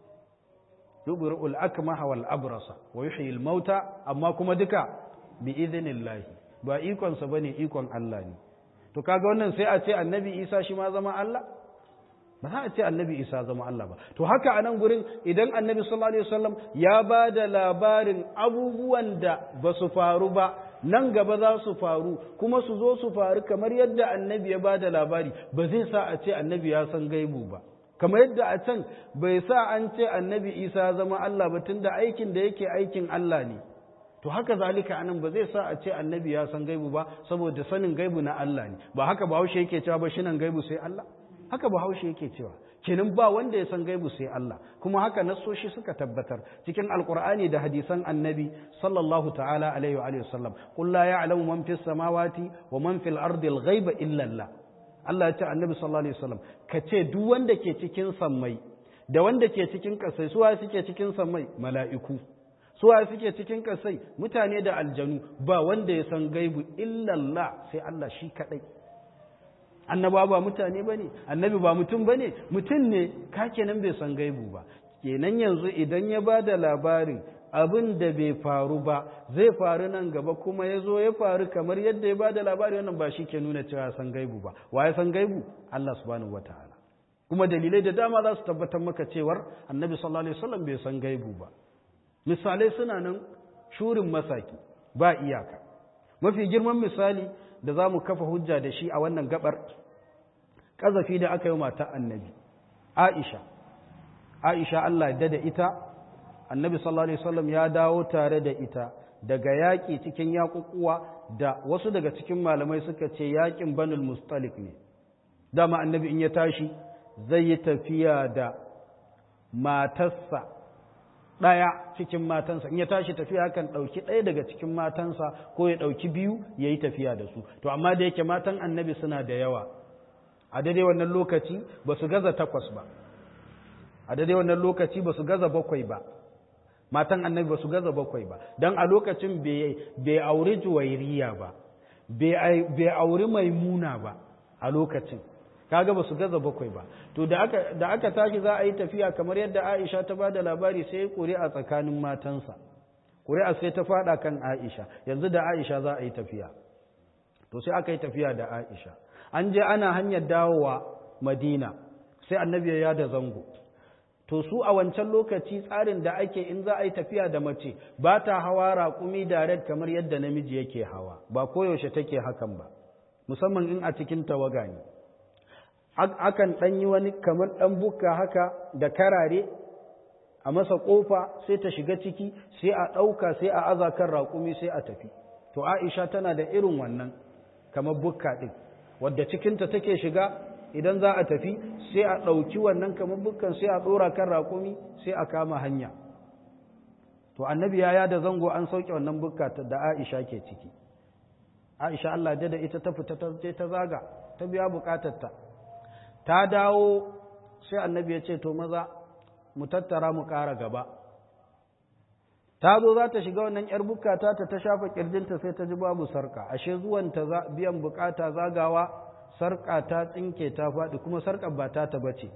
yubri'ul akmaha wal abrasa wa yuhyi al mauta amma kuma duka bi idhnillah ba ikon sa bane ikon Allah ne to kaga wannan sai a ce annabi isa shi ma zama Allah ba za a ce annabi isa zama Allah ba to haka a nan gurin idan annabi sallallahu alaihi wasallam ya ba da labarin abubuwan da ba su faru ba nan gaba za su faru kuma su zo su faru kamar yadda annabi ya ba da labari ba zai sa a ce annabi ya san gaibu ba kamar yadda a can bai sa an ce annabi isa zama Allah ba tunda aikin da yake aikin Allah ne to haka zalika anan ba zai sa a ce annabi ya san gaibu ba saboda sanin gaibu na Allah ne ba haka bahaushe yake cewa ba shi nan gaibu sai Allah haka bahaushe yake cewa kenan ba wanda ya san gaibu sai Allah kuma haka nassoshi suka tabbatar cikin alqur'ani da hadisan annabi sallallahu ta'ala alaihi wa alihi wasallam qul la ya'lamu man fis samawati wa man fil ardi al ghaiba illa Allah Allah ya ce annabi sallallahu alaihi wasallam ka ce duk wanda ke cikin sammai da wanda ke cikin kasai suwa suke cikin sammai mala'iku suwa suke cikin kasai mutane da aljanu ba wanda ya san gaibu illallah sai Allah shi kadai annaba ba mutane bane annabi ba mutum bane mutum ne ka kenan bai san gaibu ba kenan yanzu idan ya ba da labarin abin da bai faru ba zai faru nan gaba kuma ya zo ya faru kamar yadda ya ba da labari wannan ba shi ke nuna cewa san gaibu ba wa ya san gaibu Allah subhanahu wataala kuma dalilai da dama za su tabbatar maka cewar annabi sallallahu alaihi wasallam bai san gaibu ba misalai suna nan shurin masaki ba iyaka mafi girman misali da za mu kafa hujja da shi a wannan gabar ƙazafi da aka yi mata annabi aisha aisha Allah da da ita annabi sallallahu alaihi wasallam ya dawo tare da ita daga yaƙi cikin yaƙuƙuwa da wasu daga cikin malamai suka ce yaƙin banul mustalik ne dama annabi in ya tashi zai yi tafiya da matarsa ɗaya cikin matansa in ya tashi tafiya kan ɗauki ɗaya daga cikin matansa ko ya ɗauki biyu ya yi tafiya da su to amma da yake matan annabi suna da yawa a daidai wannan lokaci ba su gaza takwas ba a daidai wannan lokaci ba su gaza bakwai ba matan annabi ba su gaza bakwai ba don a lokacin bai auri juwairiya ba bai auri maimuna ba a lokacin kaga ba su gaza bakwai ba to da aka da aka tashi za a yi tafiya kamar yadda Aisha ta bada labari sai ƙuri'a tsakanin matansa ƙuri'a sai ta fada kan Aisha yanzu da Aisha za a yi tafiya to sai aka yi tafiya da Aisha an je ana hanyar dawowa Madina sai annabi ya da zango to su a wancan lokaci tsarin da ake in za a yi tafiya da mace ba ta hawa raƙumi direct kamar yadda namiji yake hawa ba koyaushe take hakan ba musamman in a cikin tawaga ne akan ɗan yi wani kamar ɗan bukka haka da karare a masa ƙofa sai ta shiga ciki sai a ɗauka sai a aza kan raƙumi sai a tafi to aisha tana da irin wannan kamar bukka ɗin wadda cikinta take shiga idan za a tafi sai a ɗauki wannan kamar bukkan sai a ɗora kan raƙumi sai a kama hanya to annabi ya da zango an sauke wannan bukka da aisha ke ciki aisha Allah da ita ta fita ta je ta zaga ta biya bukatarta ta dawo sai annabi ya ce to maza mu tattara mu ƙara gaba ta zo za ta shiga wannan ‘yar bukata ta ta shafa ƙirjinta sai ta ji babu sarka ashe zuwanta biyan bukata zagawa sarka ta tsinke ta faɗi kuma sarkar ba ta ta bace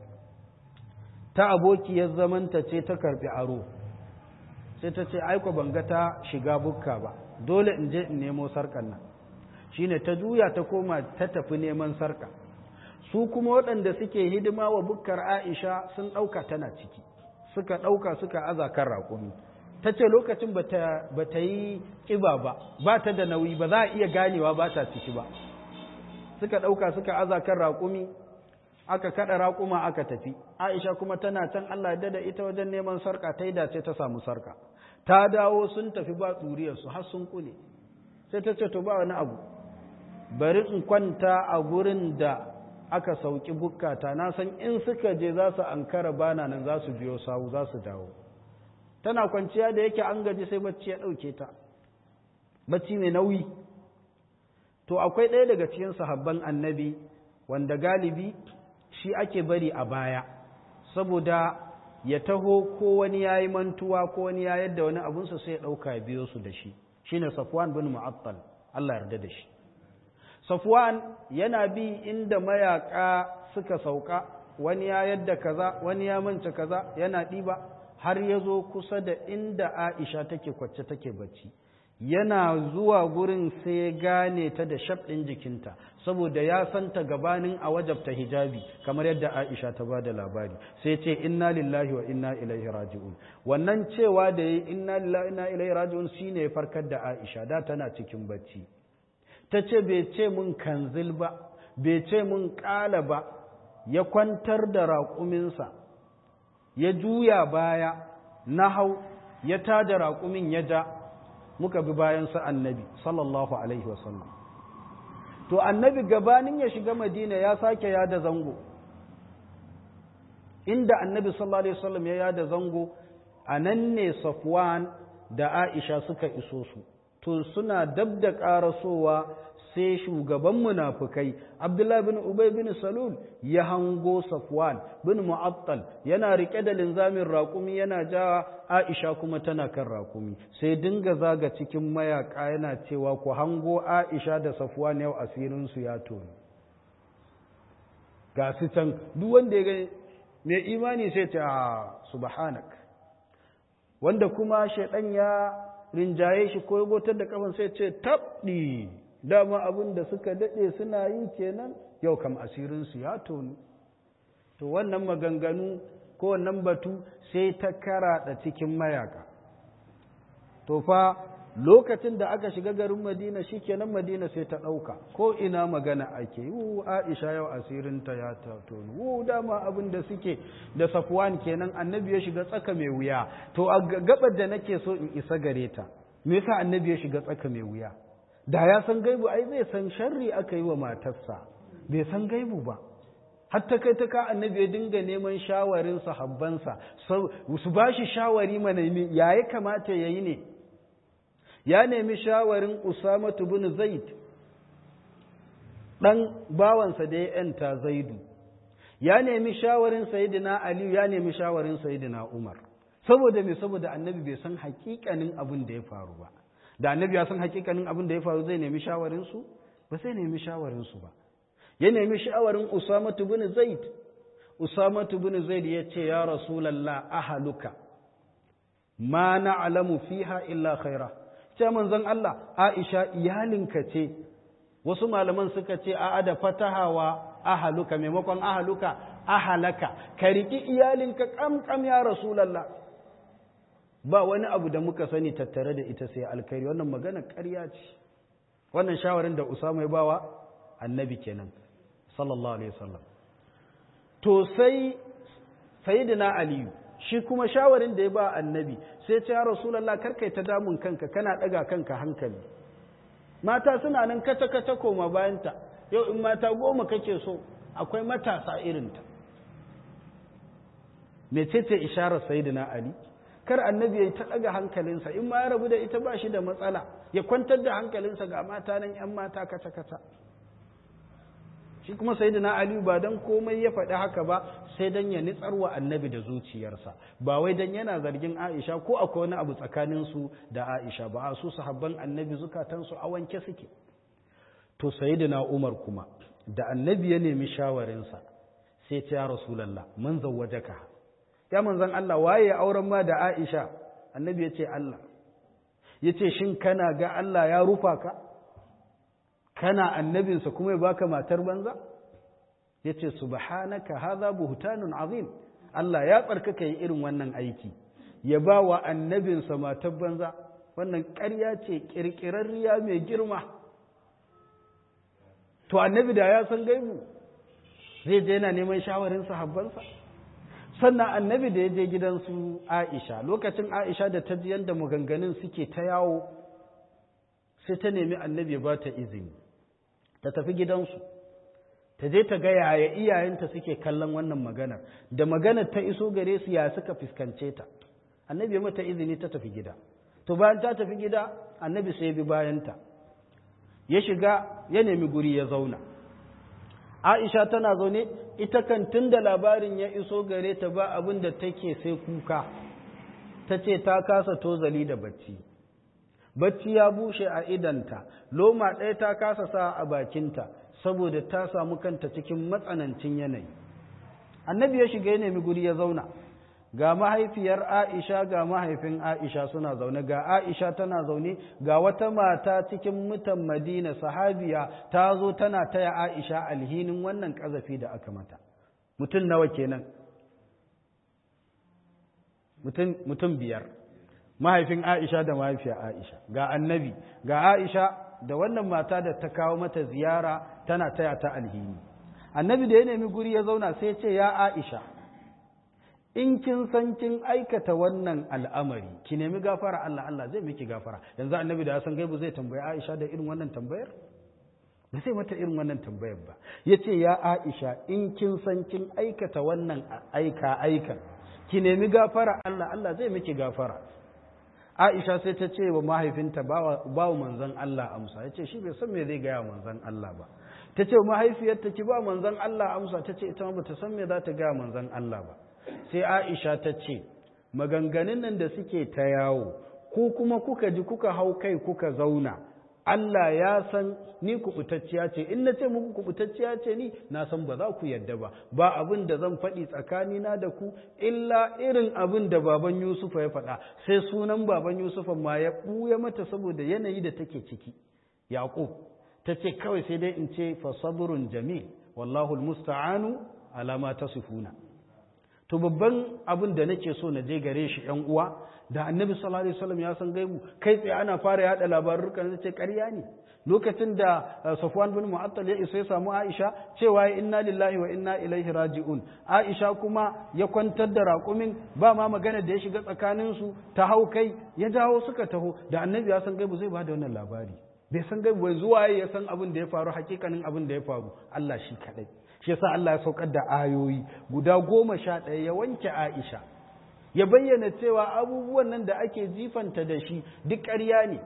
ta abokiyar zamanta ce ta karɓi aro sai ta ce aiko ban ga ta shiga bukka ba dole in je in nemo sarkar nan shine ta juya ta koma ta tafi neman sarka su kuma waɗanda suke hidima wa bukkar aisha sun ɗauka tana ciki suka ɗauka suka aza kan raƙumi ta ce lokacin ba ta yi ƙiba ba ba ta da nauyi ba za a iya ganewa ba ta ciki ba suka ɗauka suka aza kan raƙumi aka kaɗa raƙuma aka tafi aisha kuma tana can allah da ita wajen neman sarka ta yi dace ta samu sarka ta dawo sun tafi ba tsuriyarsu har sun kule sai ta ce to ba wani abu bari in kwanta a gurin da aka sauki bukkata na san in suka je za su ankara bana nan za su biyo sawu za su dawo tana kwanciya da yake an gaji sai bacci ya ɗauke ta bacci mai nauyi to akwai ɗaya daga cikin sahabban annabi wanda galibi shi ake bari a baya saboda ya taho ko wani ya yi mantuwa ko wani ya yadda wani abunsa sai ya ɗauka biyo su da shi shine safwan bin mu'attal Allah yarda da shi Safwan yana bi inda mayaka suka sauka wani ya yadda kaza wani ya manta kaza yana ɗiba har ya zo kusa da inda Aisha take kwacce take bacci yana zuwa gurin sai ya gane ta da ɗin jikinta saboda ya santa gabanin a wajabta hijabi kamar yadda Aisha ta ba da labari sai ce inna lillahi wa inna ilaihi raji'un wannan cewa da yi inna lillahi wa inna ilaihi raji'un shine ya farkar da Aisha da tana cikin bacci ta ce bai ce mun kanzil ba bai ce mun ƙala ba ya kwantar da raƙuminsa ya juya baya na hau ya tada raƙumin ya ja muka bi bayansa annabi sallallahu alaihi wasallam to annabi gabanin ya shiga madina ya sake yada zango inda annabi sallallahu alaihi wasallam ya yada zango a nan ne safwan da aisha suka iso su to suna dab da ƙarasowa sai shugaban munafukai abdullahi bin ubay bin salul ya hango safwan bin mu'attal yana rike da linzamin raƙumi yana jawa aisha kuma tana kan raƙumi sai dinga zaga cikin mayaka yana cewa ku hango aisha da safwan yau asirin su ya toni ga su can duk wanda ya gani mai imani sai ce a subhanak wanda kuma shaidan ya rinjaye shi ko gotar da kafan sai ce tabdi dama abin da suka dade suna yi kenan yau kam asirinsu ya tonu to wannan maganganu ko wannan batu sai ta karaɗa cikin mayaka to fa lokacin da aka shiga garin madina shikenan madina sai ta ɗauka ko ina magana ake wu aisha yau asirinta ya tonu wu dama abin da suke da safwan kenan annabi ya shiga tsaka mai wuya to a gabar da nake so in isa gare ta me yasa annabi ya shiga tsaka mai wuya da ya san gaibu ai zai san sharri aka yi wa matarsa bai san gaibu ba hatta kai ta ka annabi ya dinga neman shawarin sahabbansa su ba shi shawari mana ya ya kamata ya yi ne ya nemi shawarin Usama bin Zaid ɗan bawansa da ya ‘yanta Zaidu, ya nemi shawarin Sayyidina Aliyu ya nemi shawarin Sayyidina Umar, saboda me saboda annabi bai san hakikanin abin da ya faru ba, da annabi ya san hakikanin abin da ya faru zai nemi shawarinsu? Ba sai nemi shawarinsu ba. Ya nemi shawarin Usama bin Zaid, Usama bin Zaid ya ce, Ya Rasulallah, ahaluka, ma na'lamu fiha illa khaira. ce manzon Allah Aisha iyalinka ce wasu malaman suka ce a'a da fatahawa ahaluka maimakon ahaluka ahalaka ka riki iyalinka kamkam ya rasulullah ba wani abu da muka sani tattare da ita sai alkhairi wannan magana ƙarya ce wannan shawarin da Usama ya bawa annabi kenan sallallahu alaihi wasallam to sai sayyidina aliyu shi kuma shawarin da ya ba annabi sai ce ya rasulallah karkai ta damun kanka kana ɗaga kanka hankali mata suna nan kata kata koma bayanta yau in mata goma kake so akwai matasa irinta mecece isharar sayyidina ali kar annabi ya ta ɗaga hankalinsa in ma ya rabu da ita ba shi da matsala ya kwantar da hankalinsa ga mata nan ‘yan mata kata-kata shi kuma sai na aliyu ba don komai ya faɗi haka ba sai don ya nitsarwa annabi da zuciyarsa ba wai don yana zargin aisha ko akwai wani abu tsakaninsu da aisha ba a su sahabban annabi zukatansu a wanke suke to sayyidina umar kuma da annabi ya nemi shawarinsa sai ce ya rasulallah man zawwajaka ya manzon Allah waye auren ma da Aisha annabi ya ce Allah ya ce shin kana ga Allah ya rufa ka kana annabinsa kuma ya baka matar banza ya ce subhanaka hadha buhtanun azim Allah ya tsarkaka yi irin wannan aiki ya ba wa annabinsa matar banza wannan ƙarya ce ƙirƙirarriya mai girma to annabi da ya san gaibu zai je yana neman shawarin sahabbansa sannan annabi da ya je gidansu aisha lokacin aisha da ta ji yadda maganganun suke ta yawo sai ta nemi annabi ba ta izini ta tafi gidansu ta je ta ga yaya iyayenta suke kallon wannan maganar da maganar ta iso gare su ya suka fuskance ta annabi mata izini ta tafi gida to bayan ta tafi gida annabi sai bi bayanta ya shiga ya nemi guri ya zauna Aisha tana zaune ita kan tun da labarin ya iso gare ta ba abin da take sai kuka ta ce ta kasa tozali da bacci bacci ya bushe a idanta loma ɗaya ta kasa sa a bakinta saboda ta samu kanta cikin matsanancin yanayi annabi ya shiga ya nemi guri ya zauna ga mahaifiyar Aisha ga mahaifin Aisha suna zaune ga Aisha tana zaune ga wata mata cikin mutan Madina sahabiya ta zo tana taya Aisha alhinin wannan kazafi da aka mata mutum nawa kenan mutum mutum biyar mahaifin Aisha da mahaifiyar Aisha ga annabi ga Aisha da wannan mata da ta kawo mata ziyara tana taya ta alhini annabi da ya nemi guri ya zauna sai ya ce ya Aisha in kin san kin aikata wannan al'amari ki nemi gafara Allah Allah zai miki gafara yanzu annabi da ya san gaibu zai tambayi Aisha da irin wannan tambayar ba sai mata irin wannan tambayar ba yace ya Aisha in kin san kin aikata wannan aika aikan ki nemi gafara Allah Allah zai miki gafara Aisha sai ta ce wa mahaifinta ba wa manzon Allah amsa yace shi bai san me zai gaya manzon Allah ba ta ce wa mahaifiyarta ki ba manzon Allah amsa ta ce ita ma bata san me za ta gaya manzon Allah ba sai Aisha ta ce, Maganganun nan da suke ta yawo, ku kuma kuka ji kuka hau kai kuka zauna, Allah ya san ni kubutacciya ce, in na ce muku kubutacciya ce ni, na san ba za ku yadda ba, ba abin da zan faɗi tsakanina da ku, illa irin abin da baban Yusufa ya faɗa, sai sunan baban Yusufa ma ya ɓuya mata saboda yanayi da take ciki. Yaƙub, ta ce kawai sai dai in ce fa saburun jamil, wallahu musta'anu alama ta sifuna. to babban abin da nake so na je gare shi ‘yan uwa da annabi sallallahu alaihi wasallam ya san gaibu kai tsaye ana fara yada labarurka na ce ƙarya ne lokacin da Safwan bin Mu'attal ya isa ya samu Aisha cewa inna lillahi wa inna ilaihi raji'un Aisha kuma ya kwantar da raƙumin ba ma magana da ya shiga tsakanin su ta hau kai ya jawo suka taho da annabi ya san gaibu zai ba da wannan labari bai san gaibu bai zuwa ya san abin da ya faru hakikanin abin da ya faru Allah shi kadai shi yasa Allah ya saukar da ayoyi guda goma sha ɗaya ya wanke Aisha ya bayyana cewa abubuwan nan da ake jifanta da shi duk ƙarya ne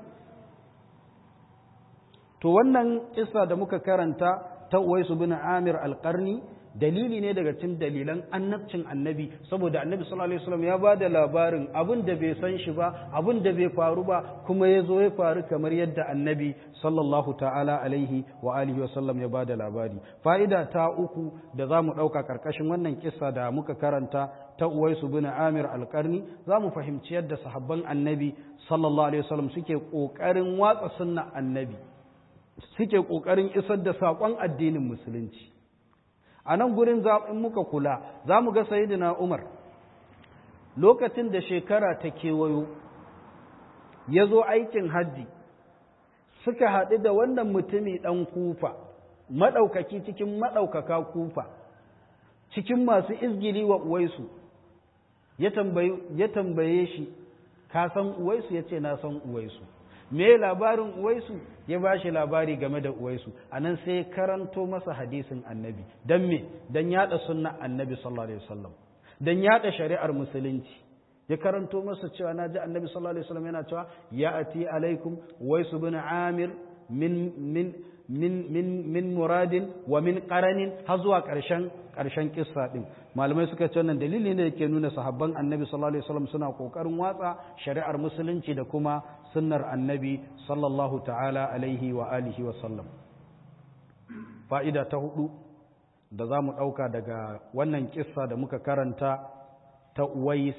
to wannan kissa da muka karanta ta Uwaisu bin Amir al-Qarni dalili ne daga cikin dalilan annabcin annabi saboda annabi sallallahu alaihi wasallam ya ba da labarin abin da bai san shi ba abin da bai faru ba kuma ya zo ya faru kamar yadda annabi sallallahu ta'ala alaihi wa alihi wasallam ya ba da labari fa'ida ta uku da za mu ɗauka ƙarƙashin wannan kissa da muka karanta ta uwaisu bin amir alƙarni za mu fahimci yadda sahabban annabi sallallahu alaihi wasallam suke ƙoƙarin watsa sunna annabi suke ƙoƙarin isar da saƙon addinin musulunci a nan gurin in muka kula za mu ga sayidina umar lokacin da shekara ta kewayo ya zo aikin hajji suka haɗu da wannan mutumi ɗan kufa maɗaukaki cikin maɗaukaka kufa cikin masu izgili wa uwaisu ya tambaye shi ka san uwaisu ya ce na san uwaisu me labarin uwaisu ya ba shi labari game da uwaisu a nan sai karanto masa hadisin annabi don me don yada sunna annabi sallallahu alaihi wasallam don yada shari'ar musulunci ya karanto masa cewa na ji annabi sallallahu alaihi wasallam yana cewa ya ati alaikum waisu bin amir min min min min min muradin wa min qaranin har zuwa karshen karshen kissa din malamai suka ce wannan dalili ne yake nuna sahabban annabi sallallahu alaihi wasallam suna kokarin watsa shari'ar musulunci da kuma sunnar annabi sallallahu ta'ala alaihi wa alihi wa sallam fa'ida ta hudu da za mu ɗauka daga wannan kissa da muka karanta ta uwais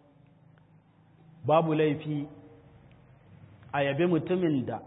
babu laifi a yabe mutumin da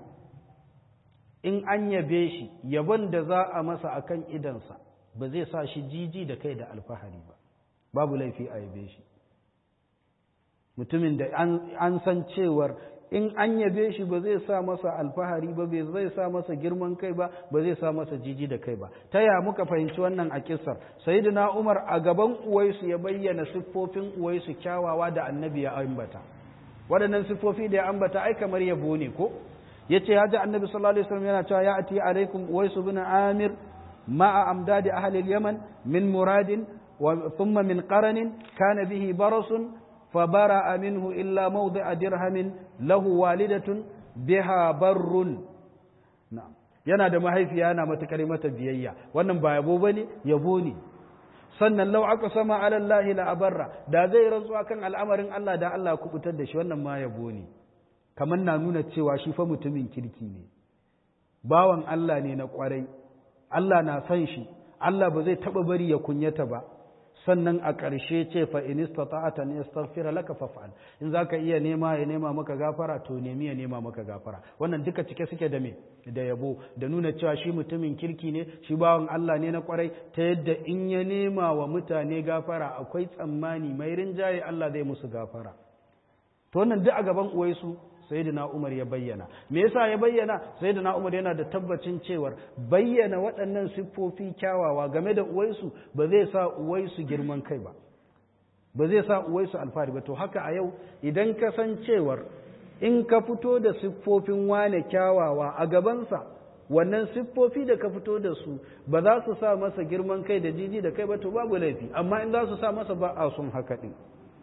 in an yabe shi yabon da za a masa akan idansa ba zai sa shi jiji da kai da alfahari ba babu laifi a yabe shi mutumin da an san cewar in an yabe shi ba zai sa masa alfahari ba bai zai sa masa girman kai ba ba zai sa masa jiji da kai ba ta ya muka fahimci wannan a kisar sayyidina umar a gaban uwaisu ya bayyana siffofin uwaisu kyawawa da annabi ya ambata waɗannan siffofi da ya ambata ai kamar yabo ne ko yace ya ji annabi sallallahu alaihi wasallam yana cewa ya ati alaikum uwaisu bin amir ma'a amdadi ahli al-yaman min muradin wa thumma min qaranin kana bihi barasun فبرأ منه إلا موضع درهم له والدة بها بر نعم yana da mahaifiya yana matakar mata biyayya wannan ba yabo bane yabo ne sannan law aka sama ala Allah la abarra da zai rantsuwa kan al'amarin Allah da Allah ku kubutar da shi wannan ma yabo ne kamar na nuna cewa shi fa mutumin kirki ne bawan Allah ne na kwarai Allah na san shi Allah ba zai taba bari ya kunyata ba sannan a ƙarshe ce fa in istata'ata an yastaghfira laka faf'al in zaka iya nema ya nema maka gafara to nemi ya nema maka gafara wannan duka cike suke da me da yabo da nuna cewa shi mutumin kirki ne shi bawan Allah ne na kwarai ta yadda in ya nema wa mutane gafara akwai tsammani mai rinjaye Allah zai musu gafara to wannan duk a gaban uwaisu sayyidina Umar ya bayyana me yasa ya bayyana sayyidina Umar yana da tabbacin cewar bayyana waɗannan siffofi kyawawa game da uwaisu ba zai sa uwaisu girman kai ba ba zai sa uwaisu alfahari ba to haka a yau idan ka san cewar in ka fito da siffofin wane kyawawa a gabansa wannan siffofi da ka fito da su ba za su sa masa girman kai da jiji da kai ba to babu laifi amma in za su sa masa ba a sun haka ɗin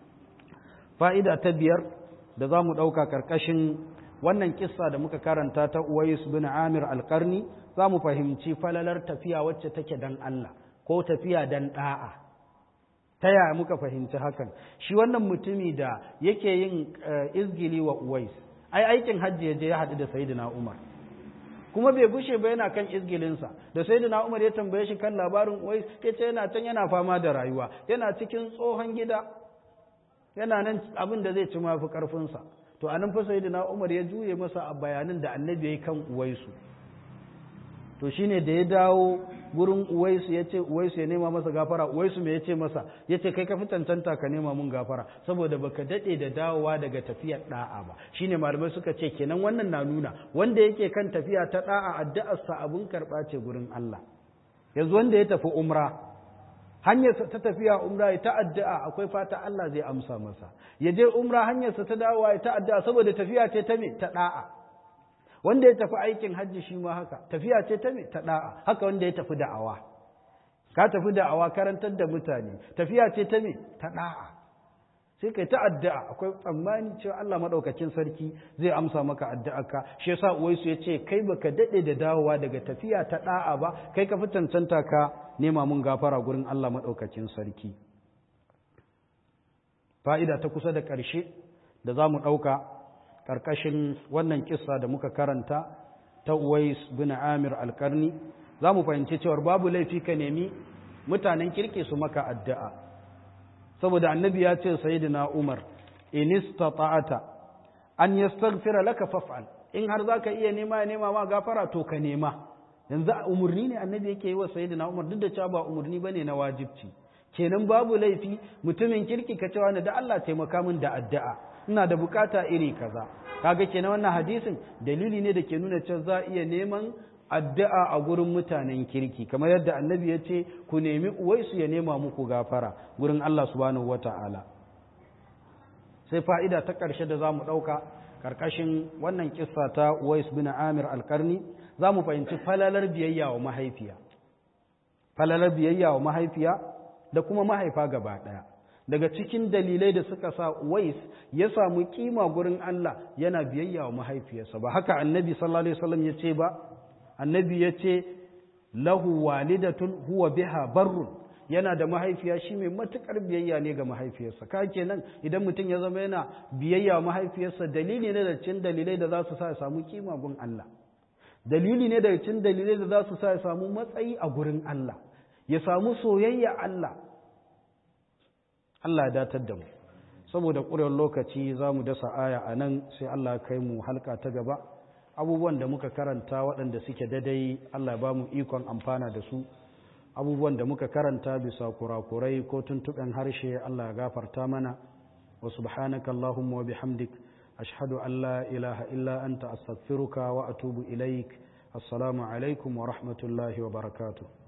fa'ida ta biyar da za mu ɗauka ƙarƙashin wannan kissa da muka karanta ta Uwais bin Amir alƙarni za mu fahimci falalar tafiya wacce take dan Allah ko tafiya dan ɗa'a. Ta yaya muka fahimci hakan? Shi wannan mutumi da yake yin izgili wa Uwais, ai aikin hajji ya je ya haɗu da Sayyidina Umar. Kuma bai gushe ba yana kan izgilinsa, da Sayyidina Umar ya tambaye shi kan labarin Uwais, ya ce yana can yana fama da rayuwa, yana cikin tsohon gida, yana nan abin da zai ci mafi ƙarfinsa to a nan fa sayyidina Umar ya juye masa a bayanin da annabi ya kan Uwaisu to shine da ya dawo gurin Uwaisu ya ce Uwaisu ya nema masa gafara Uwaisu me ya ce masa ya ce kai ka fi tantanta ka nema mun gafara saboda baka daɗe da dawowa daga tafiyar ɗa'a ba shine malamai suka ce kenan wannan na nuna wanda yake kan tafiya ta ɗa'a addu'arsa abun karɓa ce gurin Allah yanzu wanda ya tafi umra hanyarsa ta tafiya umra ya ta'addu'a akwai fata Allah zai amsa masa ya je umra hanyarsa ta dawowa ya ta'addu'a saboda tafiya ce ta me ta da'a wanda ya tafi aikin hajji shi ma haka tafiya ce ta me ta da'a haka wanda ya tafi da'awa ka tafi da'awa karantar da mutane tafiya ce ta me ta da'a sai kai ta addu'a akwai tsammani cewa Allah madaukakin sarki zai amsa maka addu'arka shi yasa uwaisu ya ce kai baka dade da dawowa daga tafiya ta da'a ba kai ka fi cancanta ka nema mun gafara gurin Allah madaukakin sarki fa'ida ta kusa da ƙarshe da za mu ɗauka ƙarƙashin wannan kissa da muka karanta ta Uwais bin Amir alƙarni za mu fahimci cewar babu laifi ka nemi mutanen kirki su maka addu'a saboda annabi ya ce sayyidina Umar in istata'ata an yastaghfira laka faf'al in har zaka iya nema ya nema ma gafara to ka nema yanzu umurni ne annabi yake yi wa sayyidina Umar duk da cewa ba umurni bane na wajibci kenan babu laifi mutumin kirki ka cewa da Allah taimaka min da addu'a ina da bukata iri kaza kaga kenan wannan hadisin dalili ne da ke nuna cewa za iya neman addu'a a gurin mutanen kirki kamar yadda annabi ya ce ku nemi uwaisu ya nema muku gafara gurin Allah subhanahu wata'ala sai fa'ida ta ƙarshe da za mu ɗauka ƙarƙashin wannan kissa ta uwais bin amir alƙarni za mu fahimci falalar biyayya wa mahaifiya falalar biyayya wa mahaifiya da kuma mahaifa gaba ɗaya daga cikin dalilai da suka sa wais ya samu kima gurin Allah yana biyayya wa mahaifiyarsa ba haka annabi sallallahu alaihi wasallam ya ce ba annabi ya ce lahu walidatun huwa biha barrun yana da mahaifiya shi mai matukar biyayya ne ga mahaifiyarsa ka kenan idan mutum ya zama yana biyayya wa mahaifiyarsa dalili ne da cin dalilai da za su sa ya samu kima gun Allah dalili ne daga cin dalilai da za su sa ya samu matsayi a gurin Allah ya samu soyayya Allah Allah ya datar da mu saboda ƙurewar lokaci za mu dasa aya a nan sai Allah kai mu halka ta gaba abubuwan da muka karanta waɗanda suke dadai Allah ba mu ikon amfana da su abubuwan da muka karanta bisa kurakurai ko tuntuɓen harshe Allah ya gafarta mana wa subhanaka Allahumma wa bihamdik ashhadu an la ilaha illa anta astaghfiruka wa atubu ilaik assalamu alaikum wa rahmatullahi wa barakatuh